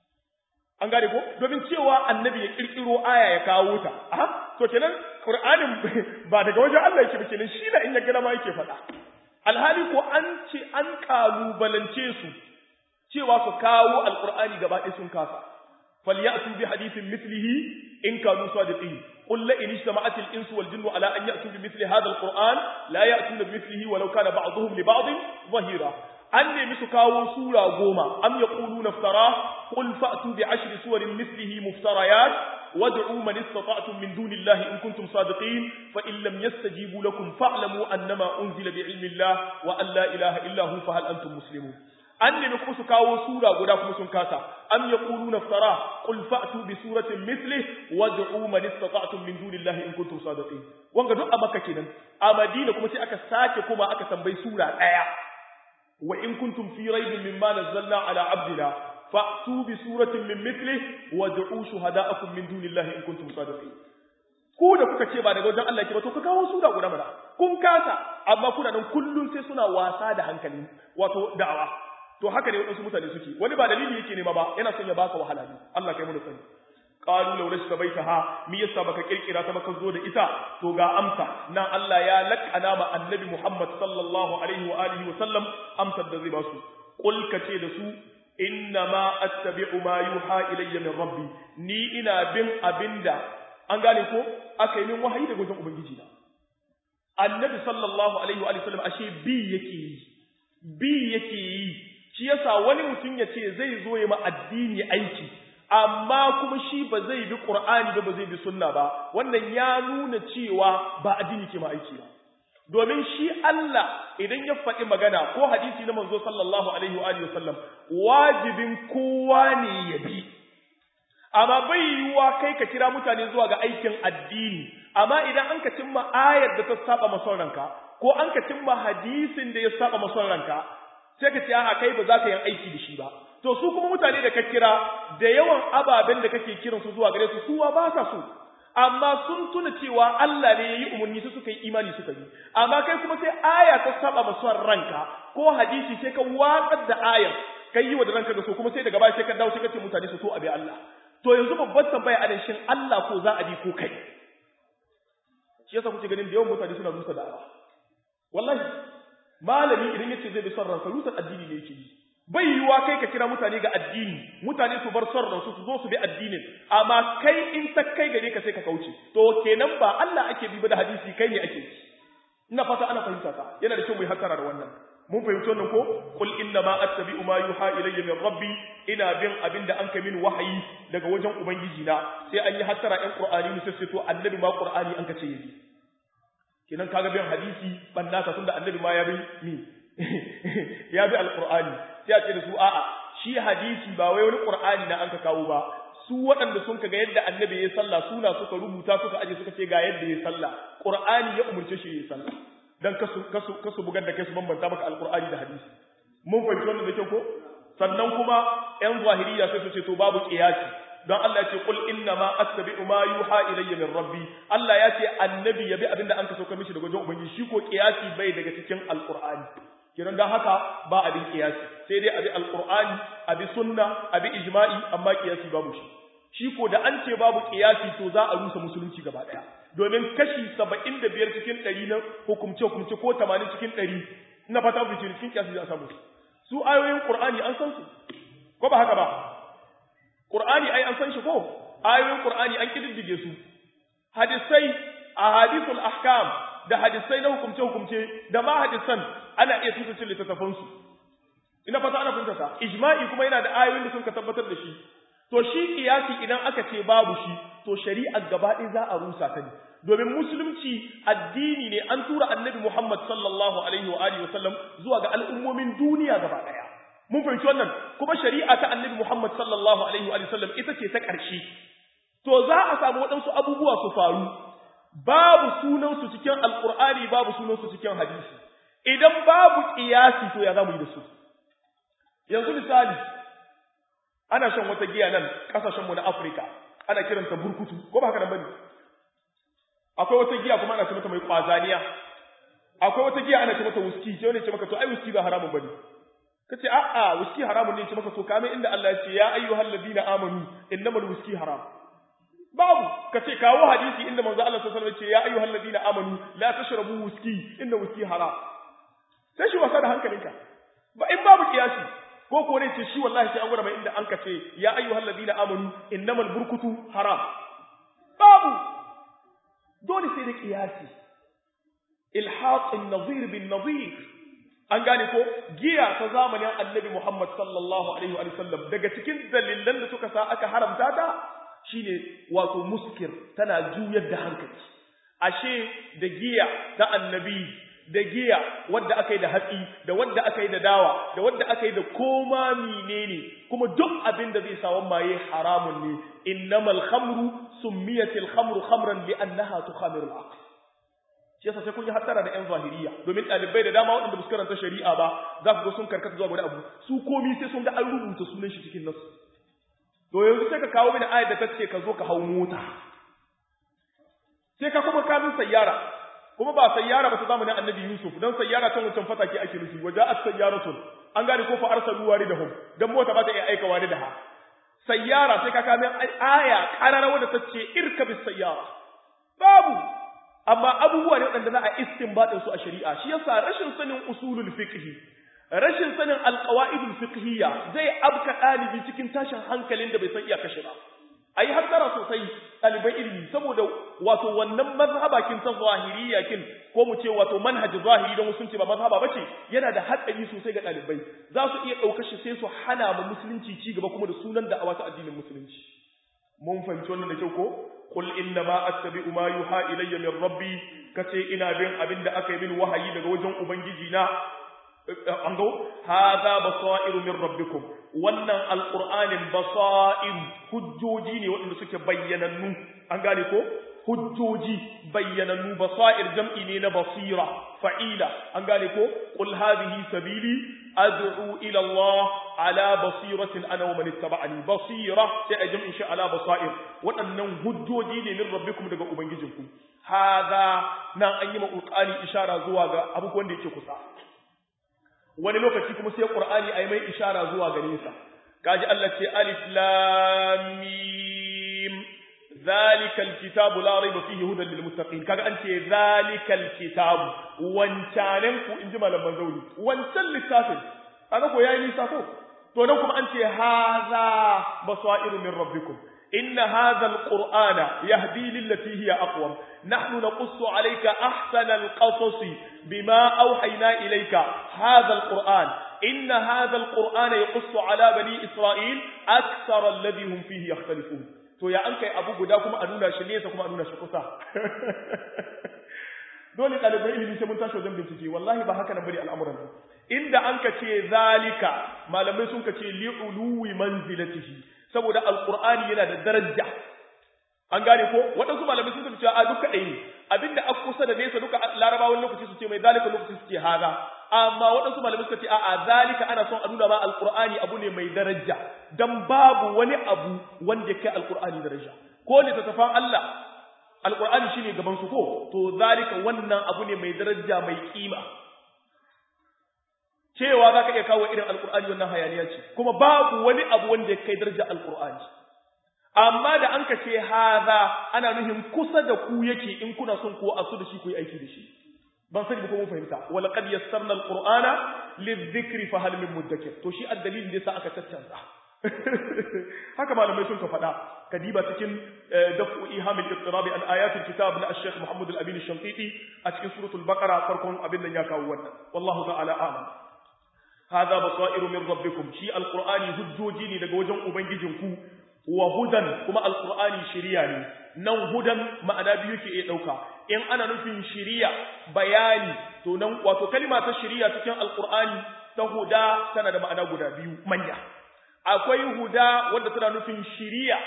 an gane ko domin cewa annabi ya kirkiro aya ya kawo ta aha to kenan qur'anin ba daga wajen Allah yake ba kenan shi da in ya gina ma yake faɗa alhali ko an ce an kalubalance su cewa su kawo alqur'ani gaba ɗaya sun kasa falyatu bi hadithin mithlihi in kanu sadiqin قل لئن اجتمعت الإنس والجن على أن يأتوا بمثل هذا القرآن لا يأتون بمثله ولو كان بعضهم لبعض ظهيرا أن مسكاو سورة قوما أم يقولون افتراه قل فأتوا بعشر سور مثله مفتريات وادعوا من استطعتم من دون الله إن كنتم صادقين فإن لم يستجيبوا لكم فاعلموا أنما أنزل بعلم الله وأن لا إله إلا هو فهل أنتم مسلمون an nemi kuma su kawo sura guda kuma sun kasa am yaquluna iftara qul fa'tu bi suratin mithli wad'u man istata'tum min dunillahi in kuntum sadiqin wanga duk a makka kenan a madina kuma sai aka sake kuma aka tambayi sura daya wa in kuntum fi raibin mimma nazzalna ala abdina fa'tu bi suratin min mithli wad'u shuhada'akum min dunillahi in kuntum sadiqin ku da kuka ce ba daga wajen Allah ke ba to ka kawo sura guda mana kun kasa amma kuna nan kullun sai suna wasa da hankali wato da'awa to haka ne waɗansu mutane suke wani ba dalili yake nema ba yana son ya baka wahala ne Allah kai mu sani qalu law rashka baitaha mi yasa baka kirkira ta baka zo da ita to ga amsa nan Allah ya lakana ma annabi Muhammad sallallahu alaihi wa alihi wa sallam amsar da zai ba su qul kace da su inna ma attabi'u ma yuha ilayya min rabbi ni ina bin abinda an gane ko aka yi min wahayi daga wajen ubangiji na annabi sallallahu alaihi wa sallam ashe bi yake yi bi yake yi shi yasa wani mutum ya ce zai zo ya ma addini aiki amma kuma shi ba zai bi qur'ani ba ba zai bi sunna ba wannan ya nuna cewa ba addini ke ma aiki ba domin shi Allah idan ya faɗi magana ko hadisi na manzo sallallahu alaihi wa alihi wasallam wajibin kowa ne ya bi amma bai yiwuwa kai ka kira mutane zuwa ga aikin addini amma idan an ka cimma ayar da ta saba mason ranka ko an ka cimma hadisin da ya saba mason ranka sai ka ce a kai ba za ka yi aiki da shi ba to su kuma mutane da ka kira da yawan ababen da kake kiran su zuwa gare su suwa ba sa so amma sun tuna cewa Allah ne yayi umarni su suka yi imani suka yi amma kai kuma sai aya ta saba mason ranka ko hadisi sai ka watsar da ayar kai yi wa da ranka da so kuma sai daga baya sai ka dawo sai ka ce mutane su so abi Allah to yanzu babban tambaya a shin Allah ko za a bi ko kai shi yasa kuke ganin da yawan mutane suna rusa da'awa wallahi malami idan yace zai bi son ransa rusar addini ne yake yi bai yiwuwa kai ka kira mutane ga addini mutane su bar son ransu su zo su bi addinin amma kai in ta kai gare ka sai ka kauce to kenan ba Allah ake bi ba da hadisi kai ne ake ina fata ana fahimta ka yana da kyau mu yi hakara da wannan mun fahimci wannan ko qul inna ma attabi'u ma yuha ilayya min rabbi ina bin abinda an kai min wahayi daga wajen ubangiji na sai an yi hattara ɗan qur'ani ne sai to annabi ma qur'ani an kace yi kenan kaga bin hadisi banna ka tunda annabi ma ya bi mi ya bi alqur'ani sai a ce da su a'a shi hadisi ba wai wani qur'ani na an ka kawo ba su waɗanda sun ga yadda annabi ya sallah suna suka rubuta suka aje suka ce ga yadda ya sallah qur'ani ya umurce shi ya sallah dan kasu kasu kasu bugar da kai su bambanta maka alqur'ani da hadisi mun fahimci wannan da kyau ko sannan kuma yan zahiriya sai su ce to babu qiyasi don Allah ya ce qul inna ma attabi'u ma yuha ilayya min rabbi Allah ya ce annabi ya bi abinda an kaso ka mishi daga wajen ubangiji shi ko qiyasi bai daga cikin alqur'ani kiran dan haka ba abin qiyasi sai dai abi alqur'ani abi sunna abi ijma'i amma qiyasi babu shi shi ko da an ce babu qiyasi to za a rusa musulunci gaba daya domin kashi 75 cikin 100 na hukumce hukumce ko 80 cikin 100 ina fata ku cikin qiyasi za a samu su ayoyin qur'ani an san su ko ba haka ba qur'ani ai an san shi ko ayoyin qur'ani an kididdige su hadisai ahadithul ahkam da hadisai na hukumce hukumce da ma hadisan ana iya tutuce littattafan su ina fata ana fahimta ta ijma'i kuma yana da ayoyin da sun ka tabbatar da shi to shi kiyasi idan aka ce babu shi to shari'ar gaba ɗaya za a rusa ta ne domin musulunci addini ne an tura annabi Muhammad sallallahu alaihi wa alihi wasallam zuwa ga al'ummomin duniya gaba ɗaya mun fahimci wannan kuma shari'a ta annabi Muhammad sallallahu alaihi wa sallam ita ce ta ƙarshe to za a samu waɗansu abubuwa su faru babu sunan su cikin alqur'ani babu sunan su cikin hadisi idan babu qiyasi to ya zamu yi da su yanzu misali ana shan wata giya nan kasashenmu na Afirka ana kiranta burkutu ko ba haka nan bane akwai wata giya kuma ana ce mata mai kwazaniya akwai wata giya ana ce mata whisky sai wani ce maka to ai whisky ba haramun bane kace a a whisky haramun ne ce maka to kame inda Allah ya ce ya ayyuhal ladina amanu innamal whisky haram babu kace kawo hadisi inda manzo Allah sallallahu alaihi wasallam ya ce ya ayyuhal ladina amanu la tashrabu whisky inna whisky haram sai shi wasa da hankalinka ba in babu kiyasi ko ko ne ce shi wallahi sai an gwada mai inda an ka ce ya ayyuhal ladina amanu innamal burkutu haram babu dole sai da kiyasi ilhaq an-nazir bin nazir an gane ko giya ta zamanin annabi Muhammad sallallahu alaihi wa sallam daga cikin dalilan da suka sa aka haramta ta shine wato muskir tana juyar da hankali ashe da giya ta annabi da giya wadda aka yi da hatsi da wadda aka yi da dawa da wadda aka yi da koma menene kuma duk abin da zai sawan maye haramun ne innamal khamru summiyatil khamru khamran li annaha tukhamirul aql shi yasa sai kun yi hattara da yan zahiriya domin dalibai da dama waɗanda ba karanta shari'a ba za ku ga sun karkata zuwa wani abu su komi sai sun ga an rubuta sunan shi cikin nasu to yanzu sai ka kawo mini ayat da ta ce ka zo ka hau mota sai ka kuma kamin sayyara kuma ba sayyara ba ta zamanin annabi Yusuf dan sayyara ta wancan fatake ake nufi waje as sayyaratun an gane ko fa arsalu waridahum dan mota ba ta iya aika waridaha sayyara sai ka kame aya karara wanda ta ce irka bis sayyara babu amma abubuwa ne wanda za a istinbadin su a shari'a shi yasa rashin sanin usulul fiqh rashin sanin alqawaidul fiqhiyya zai abka dalibi cikin tashin hankalin da bai san iya kashe ba ayi hattara sosai ɗaliban ilimi saboda wato wannan mazhabakin ta zahiriya kin ko mu ce wato manhaj zahiri don sun ce ba mazhaba bace yana da hatsari sosai ga ɗalibai za su iya ɗaukar shi sai su hana mu musulunci ci gaba kuma da sunan da a wata addinin musulunci mun fahimci wannan da kyau ko qul inna ma attabi'u ma yuha ilayya min rabbi kace ina bin abin da aka yi min wahayi daga wajen ubangiji na an go hadha basairu min rabbikum wannan alqur'anin basair hujjoji ne waɗanda suke bayyanannu an gane ko hujjoji bayyanannu basair jam'i ne na basira fa'ila an gane ko qul hadhihi sabili ad'u ila Allah ala basiratin ana wa man ittaba'ani basira sai a jam'in shi ala basair waɗannan hujjoji ne min rabbikum daga ubangijinku hadha nan an yi ma qur'ani ishara zuwa ga abubuwan da yake kusa wani lokaci kuma sai Qur'ani ayi mai ishara zuwa gare sa kaji Allah ce alif lam mim zalikal kitabu la rayba fihi hudan lil muttaqin kaga an ce zalikal kitabu wancanen ku inji malaman zauri wancan littafin kaga ko yayi nisa ko to nan kuma an ce hadha basairu min rabbikum إن هذا القرآن يهدي للتي هي أقوم نحن نقص عليك أحسن القصص بما أوحينا إليك هذا القرآن إن هذا القرآن يقص على بني إسرائيل أكثر الذي هم فيه يختلفون to ya an kai abu guda kuma a nuna shi nesa kuma a nuna shi kusa dole ɗalibai ilimi sai mun tashi wajen bincike wallahi ba haka nan bane al'amuran inda an ka ce zalika malamai sun ka ce li'uluwi manzilatihi saboda alqur'ani yana da daraja an gane ko waɗansu malamai sun tafi cewa a duka ɗaya ne abinda a kusa da nesa duka larabawan lokaci su ce mai zalika lokaci su ce haza amma waɗansu malamai suka ce a'a zalika ana son a nuna ma alqur'ani abu ne mai daraja dan babu wani abu wanda ya kai alqur'ani daraja ko littattafan Allah alqur'ani shine gaban su ko to zalika wannan abu ne mai daraja mai kima cewa zaka iya kawo irin alqur'ani wannan hayaniya ce kuma babu wani abu wanda ya kai daraja alqur'ani amma da an ka ce haza ana nuhin kusa da ku yake in kuna son ko asu da shi ku yi aiki da shi ban sani ba ko mun fahimta wala qad yassarna alqur'ana lidhikri fa hal min mudakkir to shi addalilin da yasa aka tattanza haka malamai sun ka faɗa kadiba cikin dafu iham al-iqtirabi an ayatul kitab na al-sheikh Muhammad al-Amin al-Shamtiti a cikin suratul baqara farkon abin nan ya kawo wannan wallahu ta'ala a'lam hadha basairu min rabbikum shi alqur'ani hujjoji ne daga wajen ubangijinku wa hudan kuma alqur'ani shiriya ne nan hudan ma'ana biyu ke iya dauka in ana nufin shiriya bayani to nan wato kalma ta shiriya cikin alqur'ani ta huda tana da ma'ana guda biyu manya akwai huda wanda tana nufin shiriya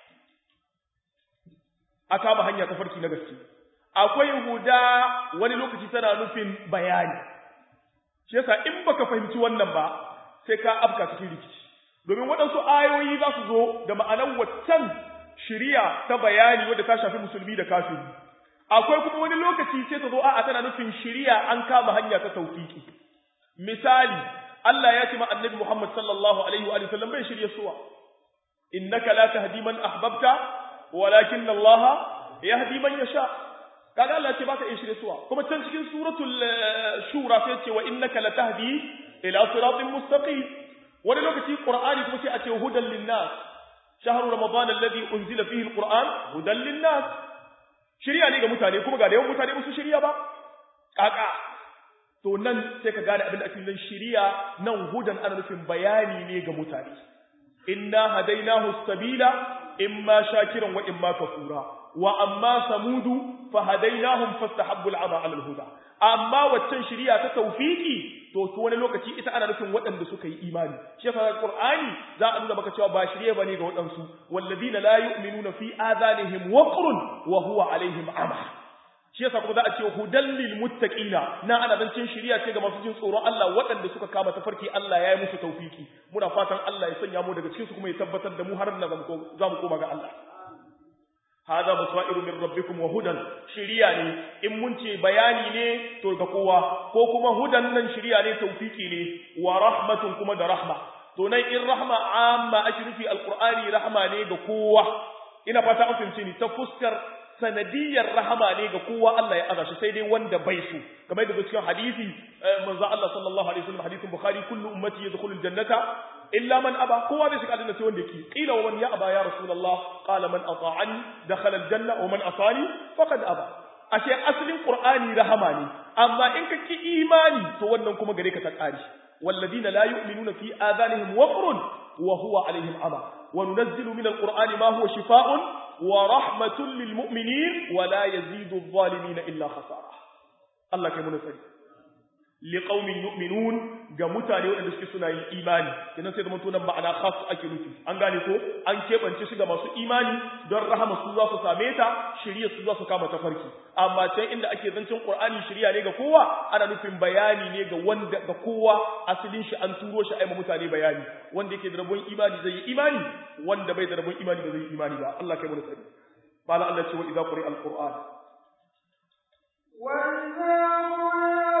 a kama hanya ta farki na gaske akwai huda wani lokaci tana nufin bayani shi yasa in baka fahimci wannan ba sai ka afka cikin rikici domin waɗansu ayoyi za su zo da ma'anar waccan shiriya ta bayani wadda ta shafi musulmi da kafiri akwai kuma wani lokaci sai ta zo a'a tana nufin shiriya an kama hanya ta tawfiki misali Allah ya ce ma annabi Muhammad sallallahu alaihi wa sallam bai shirye suwa innaka la tahdi man ahbabta walakin Allah yahdi man yasha kaga Allah ce baka iya shirye suwa kuma can cikin suratul shura sai ce wa innaka la tahdi ila siratin mustaqim wani lokaci qur'ani kuma sai a ce hudan linnas shahru ramadan alladhi unzila fihi alquran hudan linnas shiriya ne ga mutane kuma ga da yawan mutane musu shiriya ba kaka to nan sai ka gane abin da ake nan shiriya nan hudan ana nufin bayani ne ga mutane inna hadainahu sabila imma shakiran wa imma kafura wa amma samudu fa hadainahum fastahabbu al'ama 'ala al-huda amma waccan shiriya ta tawfiki to to wani lokaci ita ana nufin waɗanda suka yi imani shi yasa qur'ani za a nuna maka cewa ba shiriya bane ga waɗansu walladina la yu'minuna fi adhanihim waqrun wa huwa alaihim ama shi yasa kuma za a ce hudan lil muttaqina na ana zancin shiriya ce ga masu jin tsoron Allah waɗanda suka kama tafarki Allah ya yi musu tawfiki muna fatan Allah ya sanya mu daga cikin su kuma ya tabbatar da mu har na za mu koma ga Allah hada basairu min rabbikum wa hudan shiriya ne in mun ce bayani ne to ga kowa ko kuma hudan nan shiriya ne tawfiki ne wa rahmatun kuma da rahma to nan in rahma amma ake nufi alqur'ani rahma ne ga kowa ina fata an fahimce ni ta fuskar sanadiyar rahama ne ga kowa Allah ya aza shi sai dai wanda bai so kamar da cikin hadisi manzo Allah sallallahu alaihi wasallam hadisin bukhari kullu ummati yadkhulul jannata illa man aba kowa zai shiga aljanna sai wanda yake qila wa man ya aba ya rasulullah qala man ata'ani dakhala aljanna wa man asani faqad aba ashe asalin qur'ani rahama ne amma in ka ki imani to wannan kuma gare ka ta kare والذين لا يؤمنون في آذانهم وقر وهو عليهم عمى وننزل من القرآن ما هو شفاء ورحمة للمؤمنين ولا يزيد الظالمين إلا خسارة الله كمنا سيد liqaumin yu'minun ga mutane waɗanda suke suna yin imani kenan sai da mutunan ma'ana khas ake nufi an gane ko an keɓance shi ga masu imani don rahama su za su same ta shirya su za su kama tafarki amma can inda ake zancen qur'ani shirya ne ga kowa ana nufin bayani ne ga wanda ga kowa asalin shi an turo shi aima mutane bayani wanda yake da rabon imani zai yi imani wanda bai da rabon imani ba zai yi imani ba Allah kai mu tsari qala Allah ce wa idza quri al-qur'an wa idza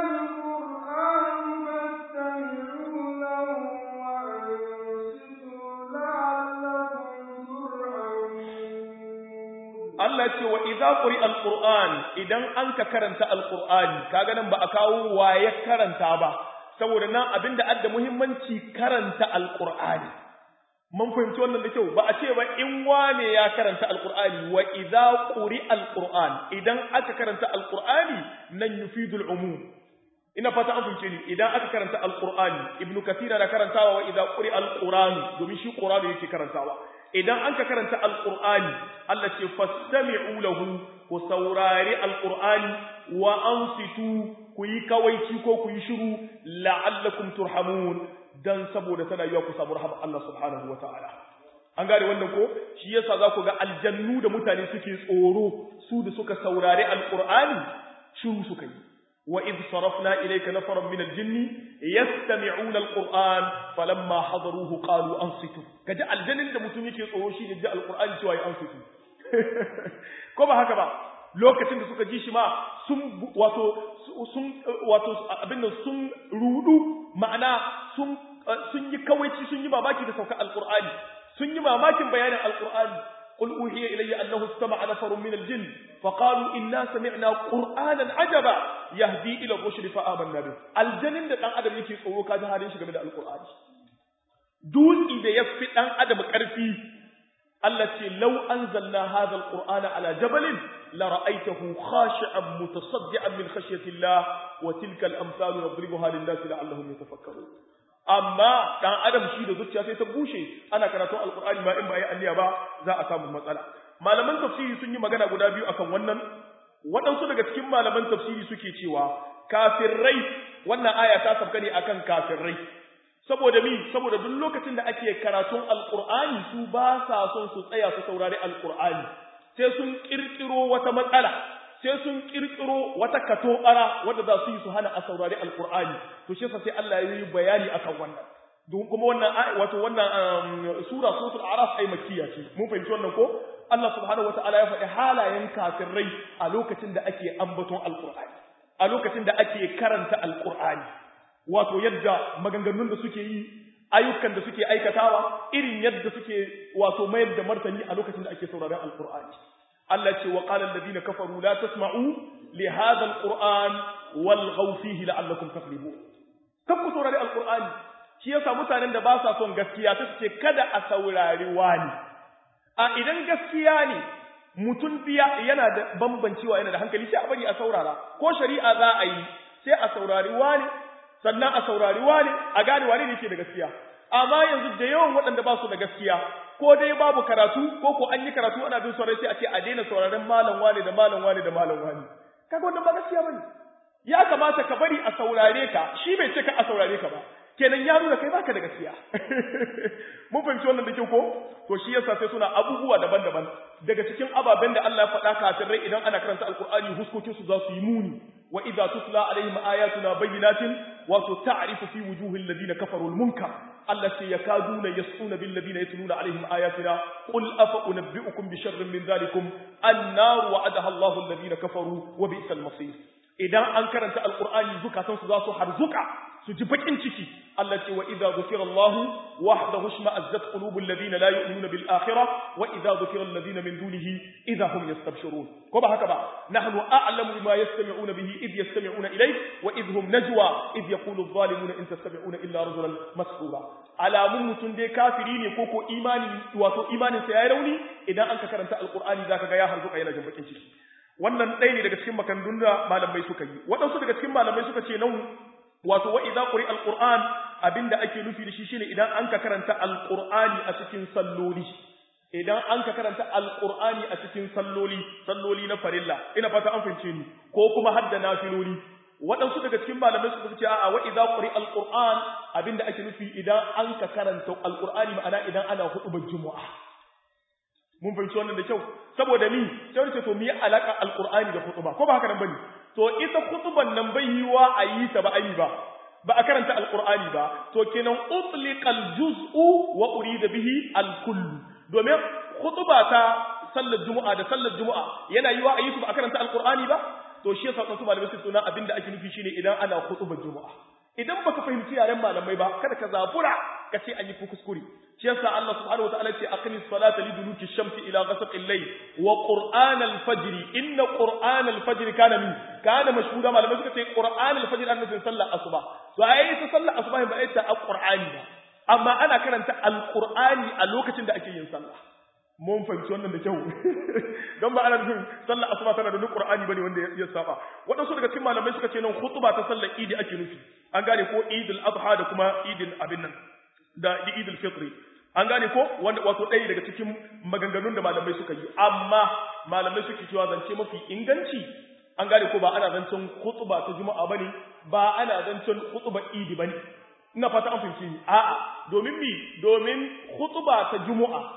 Allah ce wa idza quri alquran idan an ka karanta alqurani kaga nan ba a kawo waye karanta ba saboda nan abinda adda muhimmanci karanta alqurani mun fahimci wannan da kyau ba a ce ba in wane ya karanta alqurani wa idza quri alquran idan aka karanta alqurani nan yufidul umum ina fata an fahimce ni idan aka karanta alqurani ibnu kathira na karantawa wa idza quri alqurani domin shi qur'ani yake karantawa idan an ka karanta alƙur'ani Allah ce fastami'u lahu ku saurari alƙur'ani wa ansitu ku yi kawaici ko ku yi shiru la'allakum turhamun dan saboda tana yiwa ku samu rahama Allah subhanahu wa ta'ala an gane wannan ko shi yasa za ku ga aljannu da mutane suke tsoro su da suka saurari alqur'ani shiru suka yi wa id sarafna ilayka nafaran min aljinni yastami'una alqur'an falamma hadaruhu qalu ansitu kaji aljannin da mutum yake tsoro shi ne ji alqur'ani cewa ya ansitu ko ba haka ba lokacin da suka ji shi ma sun wato sun wato abin nan sun rudu ma'ana sun sun yi kawaici sun yi mamaki da sauka alqur'ani sun yi mamakin bayanin alqur'ani qul uhiya ilayya annahu istama'a nafarun min aljinn faqalu inna sami'na qur'anan ajaba yahdi ila rushd fa amanna bih aljannin da dan adam yake tsoro kaji halin shi game da alqur'ani dutsi da yafi dan adam karfi Allah ce lau anzalna hadha alqur'ana ala jabalin la ra'aytahu khashi'an mutasaddian min khashyati Allah wa tilka al-amsalu nadribuha lin-nasi la'allahum yatafakkarun amma dan adam shi da zuciya sai ta bushe ana karatun alqur'ani ma in ba yi anniya ba za a samu matsala malaman tafsiri sun yi magana guda biyu akan wannan waɗansu daga cikin malaman tafsiri suke cewa kafirrai wannan aya ta sabka ne akan kafirrai saboda mi saboda duk lokacin da ake karatun alqur'ani su ba sa son su tsaya su saurari alqur'ani sai sun kirkiro wata matsala sai sun kirkiro wata katobara wadda za su yi su hana a saurari alqur'ani to shi sai Allah ya yi bayani akan wannan don kuma wannan wato wannan sura suratul araf ai makkiya ce mun fahimci wannan ko Allah subhanahu wataala ya faɗi halayen kafirai a lokacin da ake ambaton alqur'ani a lokacin da ake karanta alqur'ani wato yadda maganganun da suke yi ayyukan da suke aikatawa irin yadda suke wato mayar da martani a lokacin da ake sauraron alqur'ani Allah ce wa qala alladhina kafaru la tasma'u li hadha alqur'an walghaw fihi la'allakum taghlibun kan ku saurari alqur'ani shi yasa mutanen da ba sa son gaskiya sai su ce kada a saurari wani a idan gaskiya ne mutum biya yana da bambancewa yana da hankali sai a bari a saurara ko shari'a za a yi sai a saurari wani sannan a saurari wani a gane wani ne ke da gaskiya amma yanzu da yawan waɗanda ba su da gaskiya ko dai babu karatu ko ko an yi karatu ana bin saurari sai a ce a daina sauraron malam wani da malam wani da malam wani kaga wannan ba gaskiya bane ya kamata ka bari a saurare ka shi bai ce ka a saurare ka ba kenan ya nuna kai baka da gaskiya mun fahimci wannan da kyau ko to shi yasa sai suna abubuwa daban-daban daga cikin ababen da Allah ya faɗa kafin rai idan ana karanta alqur'ani huskokin su za su yi muni wa idza tutla alaihim ayatuna bayyinatin wa ta'rifu fi wujuhil ladina kafaru al-munkar Allah ce yakaduna yasuna bil ladina yatluna alaihim ayatina qul afa unabbiukum bi sharrin min dhalikum an-nar wa'adaha Allahu alladhina kafaru wa bi'sal masir idan an karanta alqur'ani zukatan su za su harzuka su ji bakin ciki Allah ce wa idza dhukira Allah wahdahu shma'azzat qulubul ladina la yu'minuna bil akhirah wa idza dhukira alladhina min dunihi idza hum yastabshirun ko ba haka ba nahnu a'lamu bima yastami'una bihi id yastami'una ilayk wa id hum najwa id yaqulu adh-dhalimuna in tattabi'una illa rajulan mas'ula alamun mutun dai kafiri ne ko ko imani wato imanin sa yayi rauni idan an ka karanta alqur'ani zaka ga ya harzuka yana jin bakin ciki wannan ɗaya ne daga cikin makandun da malamai suka yi waɗansu daga cikin malamai suka ce nan wato wa idza quri alquran abinda ake nufi da shi shine idan an ka karanta alqurani a cikin salloli idan an ka karanta alqurani a cikin salloli salloli na farilla ina fata an fince ni ko kuma hadda nafiloli waɗansu daga cikin malamai suka ce a'a wa idza quri alquran abinda ake nufi idan an ka karanta alqurani ma'ana idan ana hudubar juma'a mun fahimci wannan da kyau saboda ni sai ce to mi alaka alqur'ani da khutba ko ba haka nan bane to ita khutban nan bai yiwa a yi ta ba ayi ba ba a karanta alqur'ani ba to kenan utliqal juz'u wa urida bihi alkull domin khutba ta sallar juma'a da sallar juma'a yana yiwa a yi su ba a karanta alqur'ani ba to shi yasa wasu malamai su tuna abinda ake nufi shine idan ana khutbar juma'a idan baka fahimci yaren malamai ba kada ka zabura ka ce an yi kuskure shi yasa Allah subhanahu wataala ce aqimis salata liduluki shamsi ila ghasaqil layl wa qur'an al-fajr inna qur'an al-fajr kana min kana mashhuda malamai suka ce qur'an al-fajr an nufin sallar asuba to ai ta sallar asuba ba ita al-qur'ani ba amma ana karanta al-qur'ani a lokacin da ake yin sallah mun fahimci wannan da kyau don ba ana nufin sallar asuba tana da duk qur'ani bane wanda ya saba wadansu daga cikin malamai suka ce nan khutba ta sallar idi ake nufi an gane ko idul adha da kuma idul abin nan da idul fitri an gane ko wanda wato ɗaya daga cikin maganganun da malamai suka yi amma malamai suke cewa zance mafi inganci an gane ko ba ana zancen khutba ta juma'a bane ba ana zancen khutba idi bane ina fata an fahimci ni a'a domin mi domin khutba ta juma'a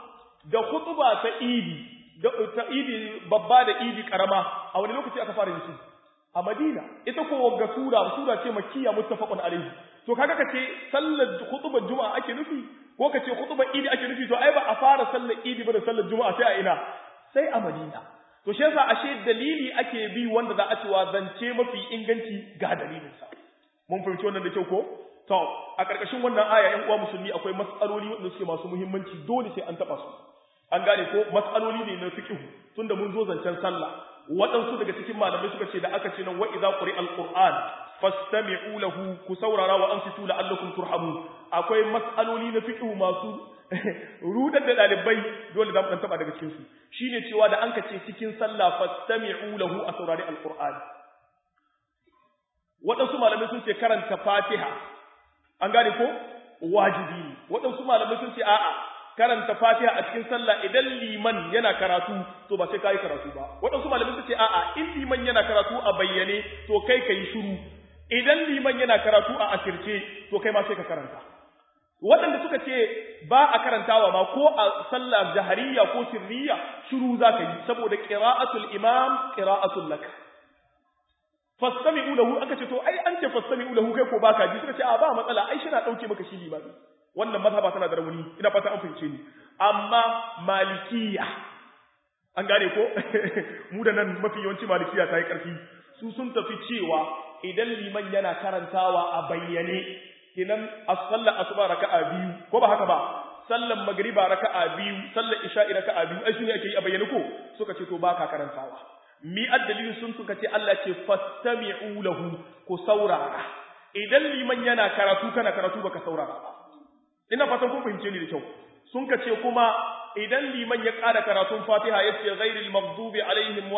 da khutba ta idi da ta idi babba da idi karama a wani lokaci aka fara yin su a Madina ita ko wagga sura sura ce makkiya muttafaqun alaihi to kaga kace sallar khutbar juma'a ake nufi ko kace khutbar idi ake nufi to ai ba a fara sallar idi ba da sallar juma'a sai a ina sai a Madina to shi yasa ashe dalili ake bi wanda za a cewa zance mafi inganci ga dalilin sa mun fahimci wannan da kyau ko to a karkashin wannan aya ƴan uwa musulmi akwai mas'aloli wanda suke masu muhimmanci dole sai an taba su an gane ko mas'aloli ne na fiqh tunda mun zo zancen sallah waɗansu daga cikin malamai suka ce da aka ce nan wa idza quri'a alquran fastami'u lahu ku saurara wa ansitu la'allakum turhamun akwai mas'aloli na fiqh masu rudar da dalibai dole za mu dan taba daga cikin su shine cewa da an ka ce cikin sallah fastami'u lahu a saurari alquran waɗansu malamai sun ce karanta fatiha an gane ko wajibi ne waɗansu malamai sun ce a'a karanta fatiha a cikin sallah idan liman yana karatu to ba sai kai karatu ba waɗansu malamai sun ce a'a in liman yana karatu a bayyane to kai kai shiru idan liman yana karatu a asirce to kai ma sai ka karanta waɗanda suka ce ba a karantawa ma ko a sallah jahariya ko sirriya shiru za ka yi saboda qira'atul imam qira'atul lak fastami'u lahu aka ce to ai an ce fastami'u lahu kai ko baka ji suka ce a ba matsala ai shi na dauke maka shi limami wannan mazhaba tana da rauni ina fata an fahimce ni amma malikiya an gane ko mu da nan mafi yawanci malikiya ta yi karfi su sun tafi cewa idan liman yana karantawa a bayyane kinan as-sallar asuba raka'a biyu ko ba haka ba sallan magriba raka'a biyu sallar isha'i raka'a biyu ai shine ake yi a bayyane ko suka ce to baka karantawa mi addalilin sun suka ce Allah ce fastami'u lahu ku saurara idan liman yana karatu kana karatu baka saurara ba ina fatan kun fahimce ni da kyau sun ka ce kuma idan liman ya ƙara karatun fatiha ya ce ghairil maghdubi alaihim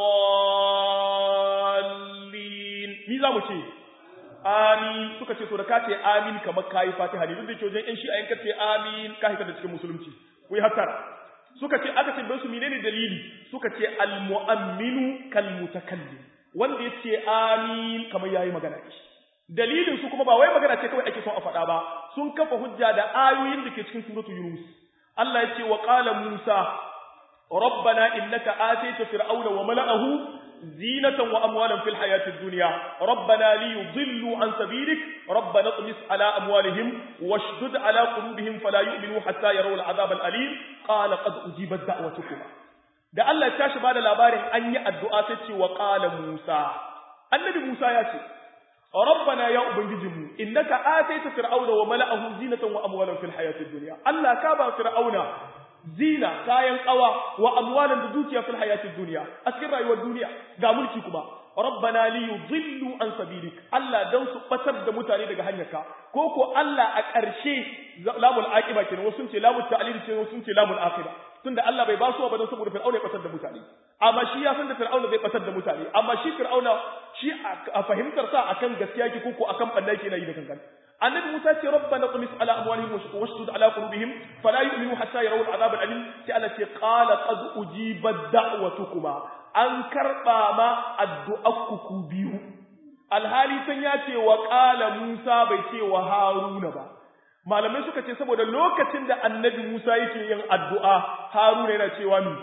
waladdallin ni za mu ce amin suka ce to da ka ce amin kamar kayi fatiha ne duk da ke wajen yan shi a yanka ce amin ka hita da cikin musulunci ku yi hattara suka ce aka ce bai su menene dalili suka ce almu'amminu kal mutakallim wanda ya ce amin kamar yayi magana ne dalilin su kuma ba wai magana ce kawai ake son a faɗa ba sun kafa hujja da ayoyin da ke cikin suratu yunus Allah ya ce wa qala musa rabbana innaka atayta fir'auna wa mala'ahu zinatan wa amwalan fil hayati dunya rabbana liyudillu an sabilik rabbana tmis ala amwalihim washdud ala qulubihim fala yu'minu hatta yarawu al'adab al'alim qala qad ujibat da'watukuma da Allah ya tashi bada labarin an yi addu'a sai ce wa qala musa annabi musa ya ce ربنا يا ubangijinmu innaka ataita fir'auna wa mala'ahu zinatan wa amwalan fil hayatid dunya Allah ka ba fir'auna zina kayan kawa wa amwalan da dukiya fil hayatid dunya a cikin rayuwar duniya ga mulki kuma rabbana li yudillu an sabilik Allah dan su batar da mutane daga hanyarka ko ko Allah a ƙarshe lamul aqiba kenan wasu sun ce lamul ta'lil ce wasu sun ce lamul aqiba tunda Allah bai ba su ba dan saboda fir'auna ya batar da mutane amma shi ya san da fir'auna zai batar da mutane amma shi fir'auna shi a fahimtar sa akan gaskiya ki ko akan balla yake yi da kankan annabi Musa ce rabbana tumis ala amwalihim wa washdud ala qulubihim fala yu'minu hatta yarawu al'adab al'alim sai Allah ce qala qad ujibat da'watukuma an karba ma addu'akku ku biyu alhali san ya ce wa qala Musa bai ce wa Haruna ba malamai suka ce saboda lokacin da annabi Musa yake yin addu'a Haruna yana cewa mi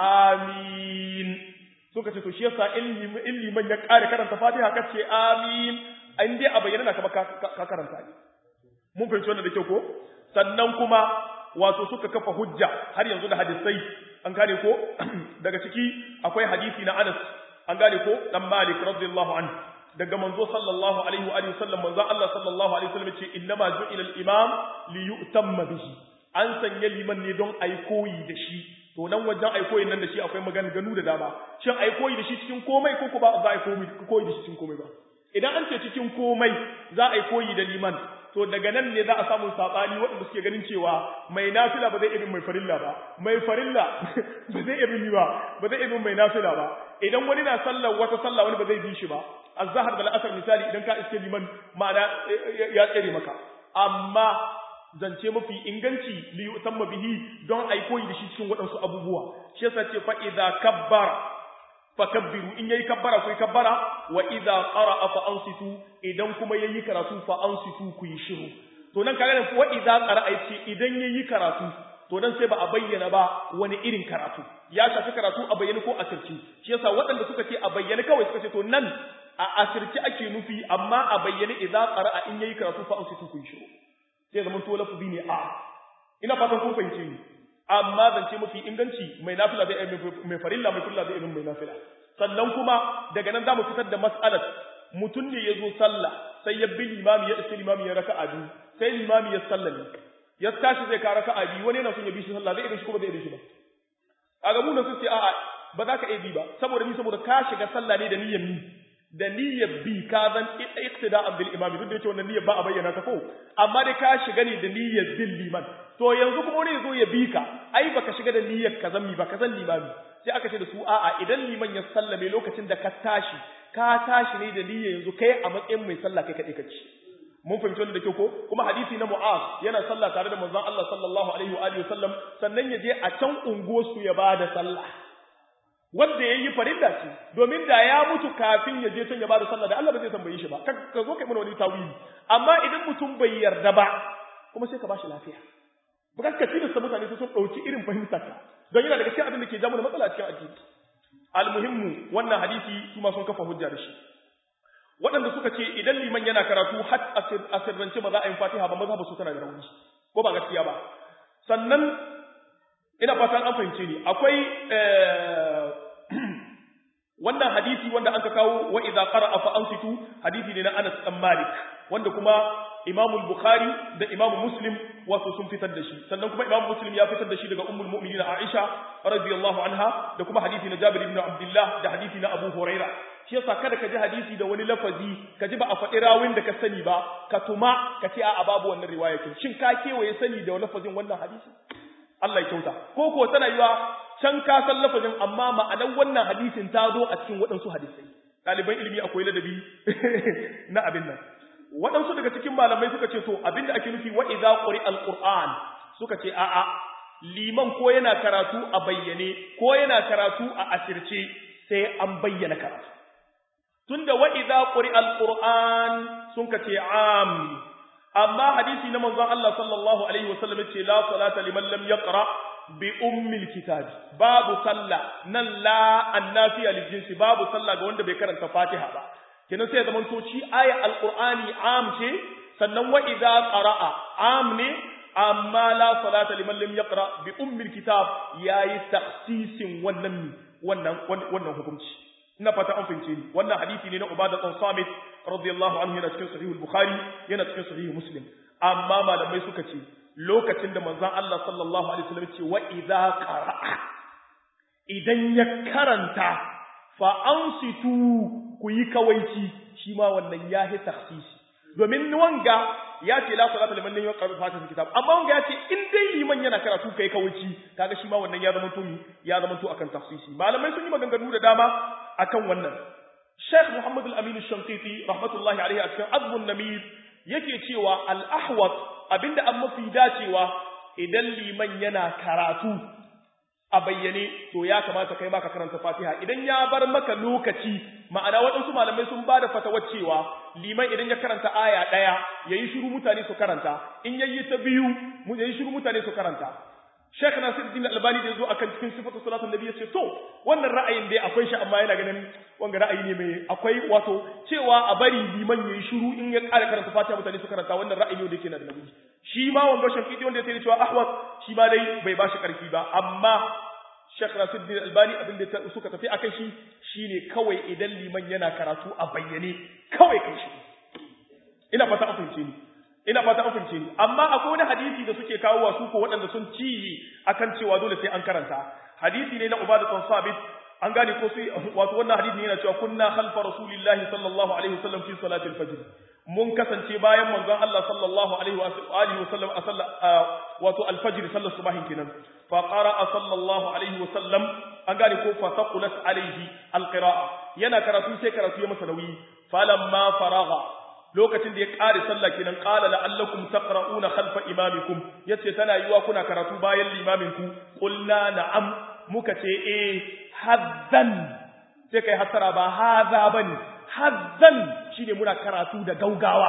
amin suka ce to shi yasa in liman ya kare karanta Fatiha kace amin an dai a bayyana na kama ka karanta ne mun fahimci wannan da kyau ko sannan kuma wato suka kafa hujja har yanzu da hadisai an gane ko daga ciki akwai hadisi na Anas an gane ko dan Malik radiyallahu anhu daga manzo sallallahu alaihi wa sallam manzo Allah sallallahu alaihi wasallam ce innama ju'ila al-imam li yu'tamma bihi an sanya liman ne don ai koyi da shi to nan wajen ai koyi nan da shi akwai maganganu da dama shin ai koyi da shi cikin komai ko ko ba za ai koyi da shi cikin komai ba idan an ce cikin komai za a yi koyi da liman to daga nan ne za a samu sabani waɗanda suke ganin cewa mai nafila ba zai irin mai farilla ba mai farilla ba zai irin ba ba zai irin mai nafila ba idan wani na sallar wata sallah wani ba zai bi shi ba azhar da al'asar misali idan ka iske liman ma'ana ya tsere maka amma zance mafi inganci li yutamma bihi don ai koyi da shi cikin waɗansu abubuwa shi yasa ce fa idza kabbara fakabbiru in yayi kabbara ku yi kabbara wa idza qara'a fa ansitu idan kuma yayi karatu fa ansitu ku yi shiru to nan kaga wa idza qara'a yace idan yayi karatu to dan sai ba a bayyana ba wani irin karatu ya shafi karatu a bayyane ko asirci shi yasa waɗanda suka ce a bayyane kawai suka ce to nan a asirci ake nufi amma a bayyane idza qara'a in yayi karatu fa ansitu kun shiru sai zaman to lafazi ne a ina fatan kun fahimce ni amma zance mafi inganci mai nafila zai mai farilla mai kulla zai mai nafila sannan kuma daga nan zamu fitar da mas'alar mutum ne ya zo sallah sai ya bi limami ya iske limami ya raka'a biyu sai limami ya sallame ya tashi zai ka raka'a biyu wani yana son ya bi shi sallah zai irin shi kuma zai irin shi ba a ga mu na sun ce a'a ba za ka iya bi ba saboda ni saboda ka shiga sallah ne da niyyar ni da niyyar bi ka zan iktida'an bil imam duk da yake wannan niyyar ba a bayyana ta ko amma dai ka shiga ne da niyyar bin liman to yanzu kuma wani yazo ya bi ka ai baka shiga da niyyar ka zan mi ba ka zan limami sai aka ce da su a'a idan liman ya sallame lokacin da ka tashi ka tashi ne da niyyar yanzu kai a matsayin mai sallah kai kadai kace mun fahimci wannan da kyau ko kuma hadisi na Mu'az yana sallah tare da manzon Allah sallallahu alaihi wa alihi wasallam sannan ya je a can unguwarsu ya bada sallah wanda yayi farilla ce domin da ya mutu kafin ya je can ya bada sallah da Allah ba zai tambaye shi ba ka zo kai mana wani tawili amma idan mutum bai yarda ba kuma sai ka bashi lafiya ba ka ci da mutane sun dauki irin fahimtar ka don yana daga cikin abin da ke jamu da matsala cikin addini almuhimmu wannan hadisi kuma sun kafa hujja da shi waɗanda suka ce idan liman yana karatu har a sirrance ba za a yi fatiha ba maza ba su tana da rauni ko ba gaskiya ba sannan ina fatan an fahimce ni akwai wannan hadisi wanda an ka kawo wa idza qara'a fa ansitu hadisi ne na Anas dan Malik wanda kuma Imam Bukhari da Imam Muslim wato sun fitar da shi sannan kuma Imam Muslim ya fitar da shi daga Ummul Mu'minin Aisha radiyallahu anha da kuma hadisi na Jabir ibn Abdullah da hadisi na Abu Huraira shi yasa kada ka ji hadisi da wani lafazi ka ji ba a faɗi rawin da ka sani ba ka tuma ka ce a babu wannan riwaya kin shin ka kewaye sani da lafazin wannan hadisi Allah ya kyauta ko ko tana yiwa can ka san lafazin amma ma'anar wannan hadisin ta zo a cikin waɗansu hadisai ɗaliban ilimi akwai ladabi na abin nan waɗansu daga cikin malamai suka ce to abinda ake nufi wa idza quri alquran suka ce a'a liman ko yana karatu a bayyane ko yana karatu a asirce sai an bayyana karatu tunda wa idza quri alquran sun ka ce am amma hadisi na manzon Allah sallallahu alaihi wasallam ce la salata liman lam yaqra bi ummil kitabi babu sallah nan la annafiya lil jinsi babu sallah ga wanda bai karanta Fatiha ba kenan sai zaman to shi aya alqur'ani am ce sannan wa idza qara'a am ne amma la salata liman lam yaqra bi ummil kitab yayi takhsisin wannan wannan wannan hukunci ina fata an fahimce ni wannan hadisi ne na Ubadah bin Samit radiyallahu anhu yana cikin sahih al-Bukhari yana cikin sahih Muslim amma malamai suka ce lokacin da manzon Allah sallallahu alaihi wasallam ce wa idza qara'a idan ya karanta fa ansitu ku yi kawaici shi ma wannan ya hi takhsisi domin wanga ya ce la salata liman lam yaqra fatiha kitab amma wanga ya ce in dai liman yana karatu kai kawaici kaga shi ma wannan ya zama to ya zama to akan tafsisi malamai sun yi maganganu da dama akan wannan Sheikh Muhammad Al-Amin Al-Shankiti rahmatullahi alaihi a cikin Azmun Namir yake cewa al-ahwat abinda an mafi dacewa idan liman yana karatu a bayyane to ya kamata kai ma ka karanta Fatiha idan ya bar maka lokaci ma'ana waɗansu malamai sun bada fatawar cewa liman idan ya karanta aya ɗaya yayi shiru mutane su karanta in yayi ta biyu mu yayi shiru mutane su karanta Sheikh Nasiruddin Albani da yazo akan cikin sifatu salatin nabi yace to wannan ra'ayin dai akwai shi amma yana ganin wanga ra'ayi ne mai akwai wato cewa a bari liman yayi shiru in ya ƙara karanta Fatiha mutane su karanta wannan ra'ayi ne da yake na da nabi shi ma wanga shafi'i wanda ya cewa ahwat shi ma dai bai bashi karfi ba amma Sheikh Nasiruddin Albani abin da suka tafi akan shi shine kawai idan liman yana karatu a bayyane kawai kai shi ina fata an fahimce ni ina fata an fahimce ni amma akwai wani hadisi da suke kawo wa su ko waɗanda sun ci akan cewa dole sai an karanta hadisi ne na Ubadah bin Sabit an gane ko sai wato wannan hadisi yana cewa kunna khalfa rasulillahi sallallahu alaihi wasallam fi salatil fajr mun kasance bayan manzon Allah sallallahu alaihi wa alihi wasallam a sallah wato alfajr sallar subahin kenan fa qara'a sallallahu alaihi wasallam an gane ko fa taqulat alaihi alqira'a yana karatu sai karatu ya masa nauyi falamma faragha lokacin da ya kare sallah kenan qala la'allakum taqra'una khalfa imamikum yace tana yiwa kuna karatu bayan limamin ku qulna na'am muka ce eh hazzan sai kai hasara ba haza bane hazzan shine muna karatu da gaugawa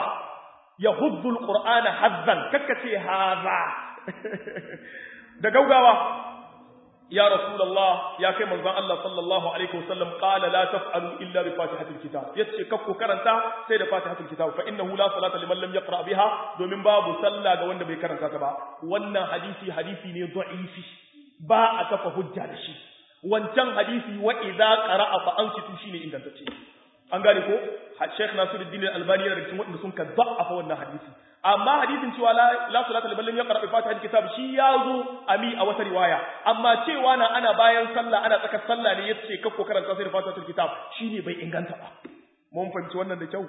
da gaugawa ya rasulullah ya kai manzon Allah sallallahu alaihi wasallam qala la taf'alu illa bi fatihatil kitab yace kakku karanta sai da fatihatul kitab fa innahu la salata liman lam yaqra biha domin babu sallah ga wanda bai karanta ta ba wannan hadisi hadisi ne da'ifi ba a kafa hujja da shi wancan hadisi wa idza qara'a fa ansitu shine ingantacce an gane ko Sheikh Nasiruddin Al-Albani yana da cikin wanda sun ka da'afa wannan hadisi amma hadisin cewa la la salata liman lam yaqra bi fatihatil kitab shi ya zo ami a wata riwaya amma cewa na ana bayan sallah ana tsakar sallah ne yace kakko karanta sai da fatihatul kitab shine bai inganta ba mun fahimci wannan da kyau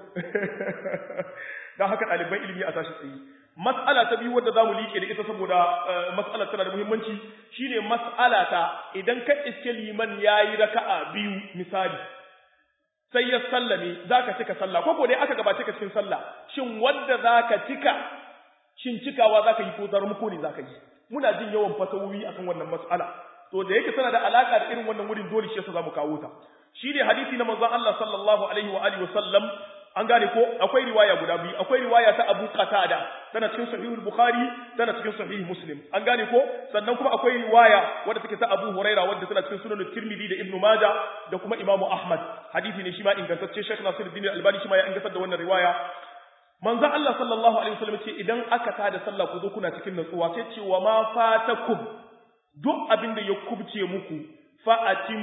dan haka ɗaliban ilimi a tashi tsaye mas'ala ta biyu wadda zamu liƙe da ita saboda mas'alar tana da muhimmanci shine mas'ala ta idan ka iske liman yayi raka'a biyu misali sai ya sallame zaka cika sallah ko dai aka gabace ka cikin sallah shin wanda zaka cika shin cikawa zaka yi ko zarmuko ne zaka yi muna jin yawan fatawoyi akan wannan mas'ala to da yake tana da alaka da irin wannan wurin dole shi yasa zamu kawo ta shine hadisi na manzon Allah sallallahu alaihi wa alihi wasallam an gane ko akwai riwaya guda biyu akwai riwaya ta Abu Qatada tana cikin sahih al-Bukhari tana cikin sahih Muslim an gane ko sannan kuma akwai riwaya wadda take ta Abu Huraira wadda tana cikin sunan Tirmidhi da Ibn Majah da kuma Imam Ahmad hadisi ne shi ma ingantacce Sheikh Nasiruddin Al-Albani shi ma ya ingantar da wannan riwaya manzon Allah sallallahu alaihi wasallam ce idan aka tada sallah ku zo kuna cikin natsuwa sai ce wa ma fatakum duk abin da ya kubce muku fa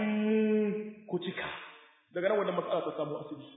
atimmu ku cika daga nan wannan mas'ala ta samu asali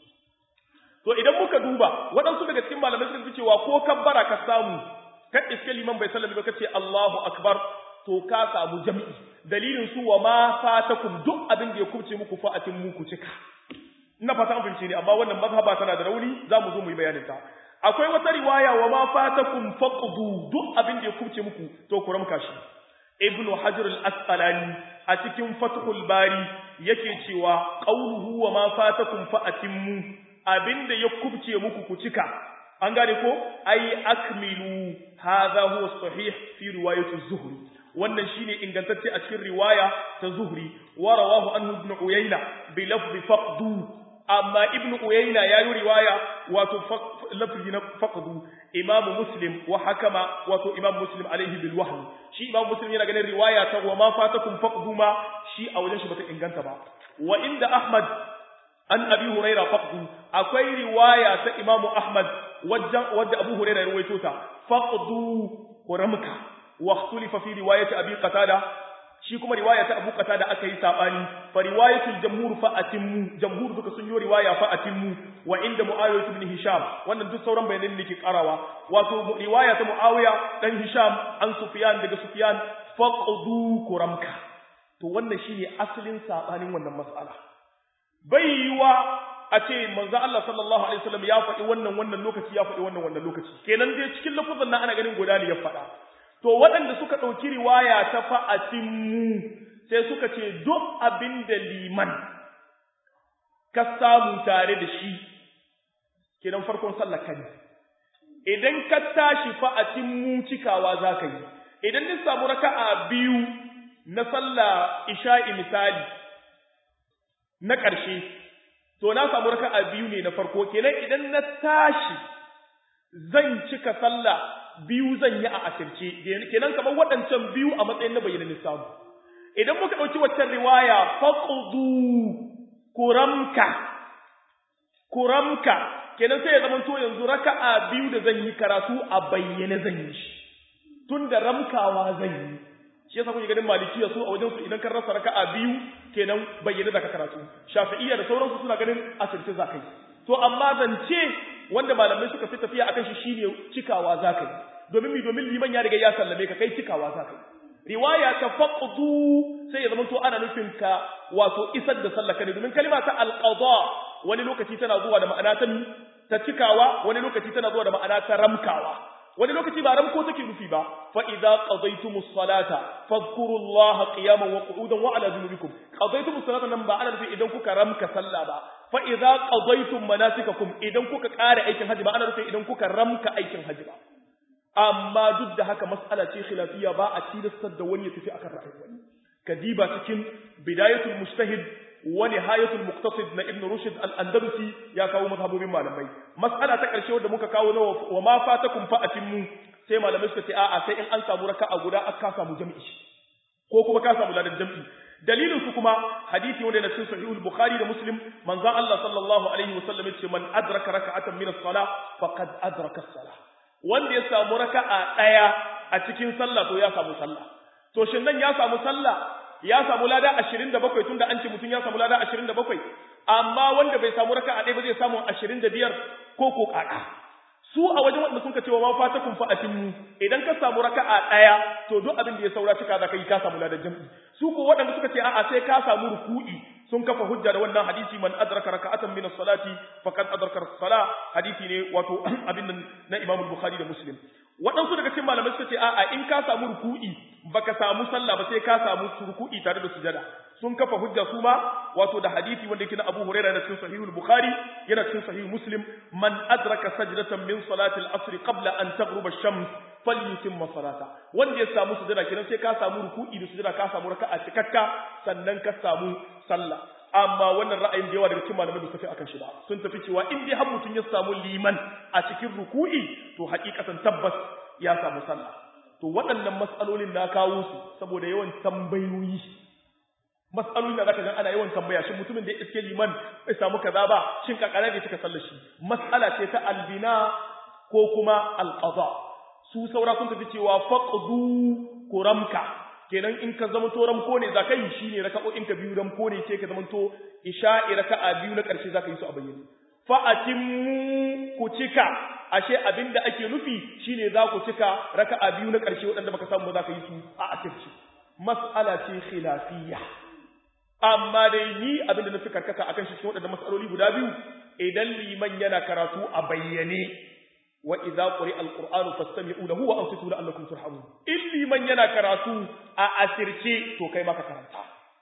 to idan muka duba waɗansu daga cikin malamai sun fi cewa ko kabbara ka samu kan iske liman bai sallami ba kace Allahu akbar to ka samu jami'i dalilin su wa ma fatakum duk abin da ya kubce muku fa atimmu ku cika ina fata an fahimce ne amma wannan mazhaba tana da rauni zamu zo mu yi bayanin ta akwai wata riwaya wa ma fatakum faqdu duk abin da ya kubce muku to ku ramka shi ibnu hajar al-asqalani a cikin fathul bari yake cewa qawluhu wa ma fatakum fa atimmu abinda ya kubce muku ku cika an gane ko ai akmilu hadha huwa sahih fi riwayat az-zuhri wannan shine ingantacce a cikin riwaya ta zuhri wa rawahu anhu ibn uyayna bi lafzi faqdu amma ibn uyayna ya yi riwaya wato lafzi na faqdu imam muslim wa hakama wato imam muslim alaihi bil wahmi shi imam muslim yana ganin riwaya ta wa ma fatakum faqdu ma shi a wajen shi bata inganta ba wa inda ahmad an abi huraira faqdu akwai riwaya ta imam ahmad wajen wadda abu huraira ya rawaito ta faqdu kuramka wa ikhtulifa fi riwayati abi qatada shi kuma riwaya ta Abu Qatada aka yi sabani fa riwayatul jamhur fa atimmu jamhur duka sun yi riwaya fa atimmu wa inda Muawiyah ibn Hisham wannan duk sauran bayanan ne ke karawa wato riwaya ta Muawiya dan Hisham an Sufyan daga Sufyan faqdu kuramka to wannan shine asalin sabanin wannan mas'ala bai yiwa a ce manzo Allah sallallahu alaihi wasallam ya faɗi wannan wannan lokaci ya faɗi wannan wannan lokaci kenan dai cikin lafazin nan ana ganin guda ne ya faɗa to waɗanda suka ɗauki riwaya ta fa'atinmu sai suka ce duk abin da liman ka samu tare da shi kenan farkon sallar ka ne idan ka tashi fa'atinmu cikawa za ka yi idan ni samu raka'a biyu na sallah isha'i misali na ƙarshe to na samu raka'a biyu ne na farko kenan idan na tashi zan cika sallah biyu zan yi a asirce kenan kamar waɗancan biyu a matsayin na bayyana samu idan muka ɗauki waccan riwaya faqdu kuramka kuramka kenan sai ya zama to yanzu raka'a biyu da zan yi karatu a bayyane zan yi shi tun da ramkawa zan yi shi yasa kuke ganin malikiya su a wajen su idan kan rasa raka'a biyu kenan bayyane zaka karatu shafi'iyya da sauransu suna ganin asirce za ka yi to amma zance wanda malamai suka fi tafiya akan shi shine cikawa zaka yi domin mi domin liman ya riga ya sallame ka kai cikawa zaka yi riwaya ta faqdu sai ya zama to ana nufin ka wato isar da sallaka ne domin kalma ta alqada wani lokaci tana zuwa da ma'ana ta ta cikawa wani lokaci tana zuwa da ma'ana ta ramkawa wani lokaci ba ramko take nufi ba fa idza qadaytumus salata fadhkurullaha qiyaman wa qu'udan wa ala junubikum qadaytumus salata nan ba ana nufi idan kuka ramka sallah ba fa idza qadaytum manasikakum idan kuka ƙara aikin haji ba ana nufin idan kuka ramka aikin haji ba amma duk da haka mas'ala ce khilafiyya ba a tilastar da wani ya tafi akan ra'ayin wani kadiba cikin bidayatul mujtahid wa nihayatul muqtasid na ibn rushd al-andalusi ya kawo mazhabobin malamai mas'ala ta karshe wanda muka kawo na wa ma fatakum fa atimmu sai malamai suka ce a'a sai in an samu raka'a guda aka samu jami'i ko kuma ka samu ladan jami'i dalilin su kuma hadisi wanda na cikin sahihul bukhari da muslim manzon Allah sallallahu alaihi wasallam yace man adraka raka'atan min as-salah faqad adraka as-salah wanda ya samu raka'a daya a cikin sallah to ya samu sallah to shin nan ya samu sallah ya samu lada 27 tunda an ce mutum ya samu lada 27 amma wanda bai samu raka'a ɗaya ba zai samu 25 ko ko kaka su a wajen wanda suka ce wa ma fatakum fa atimmu idan ka samu raka'a ɗaya to duk abin da ya saura cika zaka yi ka samu ladan jam'i su ko waɗanda suka ce a'a sai ka samu ruku'i sun kafa hujja da wannan hadisi man adraka raka'atan min as-salati faqad adraka as-salah hadisi ne wato abin nan na Imam Bukhari da Muslim waɗansu daga cikin malamai suka ce a'a in ka samu ruku'i baka samu sallah ba sai ka samu ruku'i tare da sujada sun kafa hujja su ma wato da hadisi wanda yake na Abu Hurairah na cikin Sahihul Bukhari yana cikin Sahih Muslim man adraka sajdatan min salati al-asr qabla an taghruba ash-shams falyutimma salata wanda ya samu sujada kenan sai ka samu ruku'i da sujada ka samu raka'a cikakka sannan ka samu sallah amma wannan ra'ayin da yawa daga cikin malamai da tafi akan shi ba sun tafi cewa in dai har mutum ya samu liman a cikin ruku'i to hakikatan tabbas ya samu sallah to waɗannan mas'alolin na kawo su saboda yawan tambayoyi mas'alolin da zaka ga ana yawan tambaya shin mutumin da ya iske liman bai samu kaza ba shin kakara ne suka sallar shi mas'ala ce ta albina ko kuma alqada su saura sun tafi cewa faqdu kuramka kenan in ka zama to ramko ne zaka yi shine raka'o'in ka biyu ramko ne sai ka zama to isha'i raka'a biyu na karshe zaka yi su a bayyane fa atimmu ku cika ashe abinda ake nufi shine za ku cika raka'a biyu na karshe waɗanda baka samu zaka yi su a asirci mas'ala ce khilafiyya amma dai ni abinda na fi karkata akan shi cikin waɗannan mas'aloli guda biyu idan liman yana karatu a bayyane wa idza quri'a alqur'anu fastami'u lahu wa ansitu la'allakum turhamun illi man yana karatu a asirce to kai maka karanta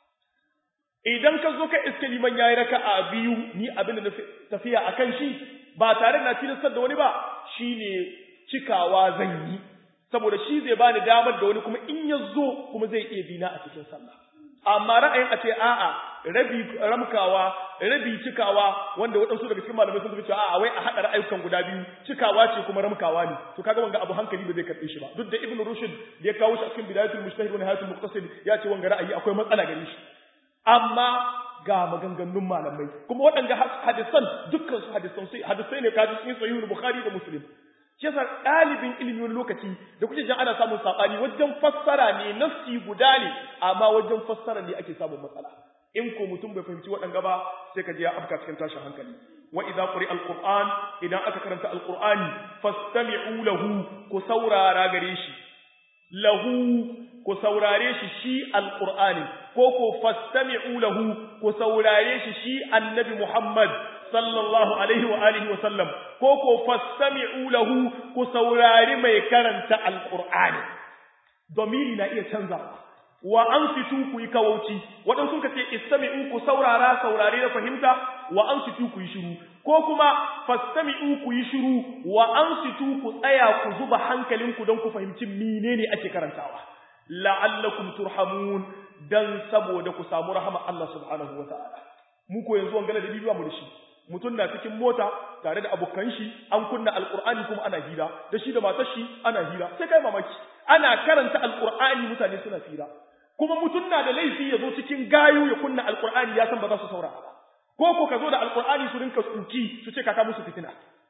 idan ka zo ka iske liman yayi raka'a biyu ni abin da tafiya akan shi ba tare da tilastar da wani ba shine cikawa zan yi saboda shi zai bani damar da wani kuma in ya zo kuma zai iya bina a cikin sallah amma ra'ayin a ce a'a rabi ramkawa rabi cikawa wanda waɗansu daga cikin malamai sun tafi cewa a'a wai a haɗa ra'ayukan guda biyu cikawa ce kuma ramkawa ne to kaga wanga abu hankali ba zai karɓe shi ba duk da ibnu rushd da ya kawo shi a cikin bidayatul mujtahid wa nihayatul muqtasid ya ce wanga ra'ayi akwai matsala gare shi amma ga maganganun malamai kuma waɗanda hadisan dukkan su hadisan sai hadisai ne kaji cikin sahihul bukhari da muslim shi yasa ɗalibin ilimi wani lokaci da kuke jan ana samun saɓani wajen fassara ne nafsi guda ne amma wajen fassara ne ake samun matsala in ko mutum bai fahimci waɗanga ba sai ka je ya afka cikin tashin hankali wa idza quri alquran idan aka karanta alqurani fastami'u lahu ku saurara gare shi lahu ku saurare shi shi alqurani ko ko fastami'u lahu ku saurare shi shi annabi muhammad sallallahu alaihi wa alihi wa sallam ko ko fastami'u lahu ku saurari mai karanta alqur'ani domiri na iya canzawa wa ansitu ku yi kawauci waɗansu ka ce istami'u ku saurara saurare na fahimta wa ansitu ku yi shiru ko kuma fastami'u ku yi shiru wa ansitu ku tsaya ku zuba hankalinku don ku fahimci menene ake karantawa la'allakum turhamun dan saboda ku samu rahama Allah subhanahu wa ta'ala mu ko yanzu wangala da bibiya mu da shi mutum na cikin mota tare da abokan shi an kunna alqur'ani kuma ana hira da shi da matar shi ana hira sai kai mamaki ana karanta alqur'ani mutane suna hira kuma mutum na da laifi ya zo cikin gayu ya kunna alqur'ani ya san ba za su saurara ba ko ko ka zo da alqur'ani su rinka tsuki su ce kaka musu fitina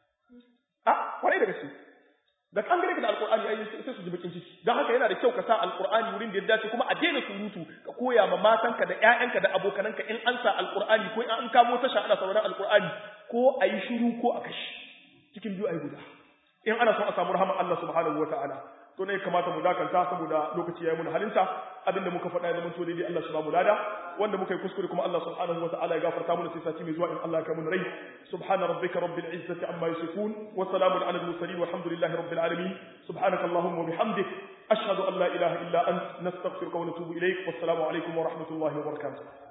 a kwarai da gaske da kan gare ka da alqur'ani ai sai su ji bakin ciki dan haka yana da kyau ka sa alqur'ani wurin da ya dace kuma a daina surutu ka koya ma matanka da ƴaƴanka da abokananka in an sa alqur'ani ko in an kamo tasha ana sauraron alqur'ani ko ayi shiru ko a kashi cikin biyu ayi guda in ana son a samu rahama Allah subhanahu wataala to ne kamata mu dakanta saboda lokaci yayi mun halinta abinda muka faɗa ya zama to daidai Allah shi ba mu lada wanda muka yi kuskure kuma Allah subhanahu wa ta'ala ya gafarta mana sai sati mai zuwa in Allah ya kai mun rai subhana rabbika rabbil izzati amma yasifun wa salamun ala al mursalin walhamdulillahi rabbil alamin subhanaka allahumma wa bihamdik ashhadu an la ilaha illa ant nastaghfiruka wa natubu ilayk wassalamu alaikum wa rahmatullahi wa barakatuh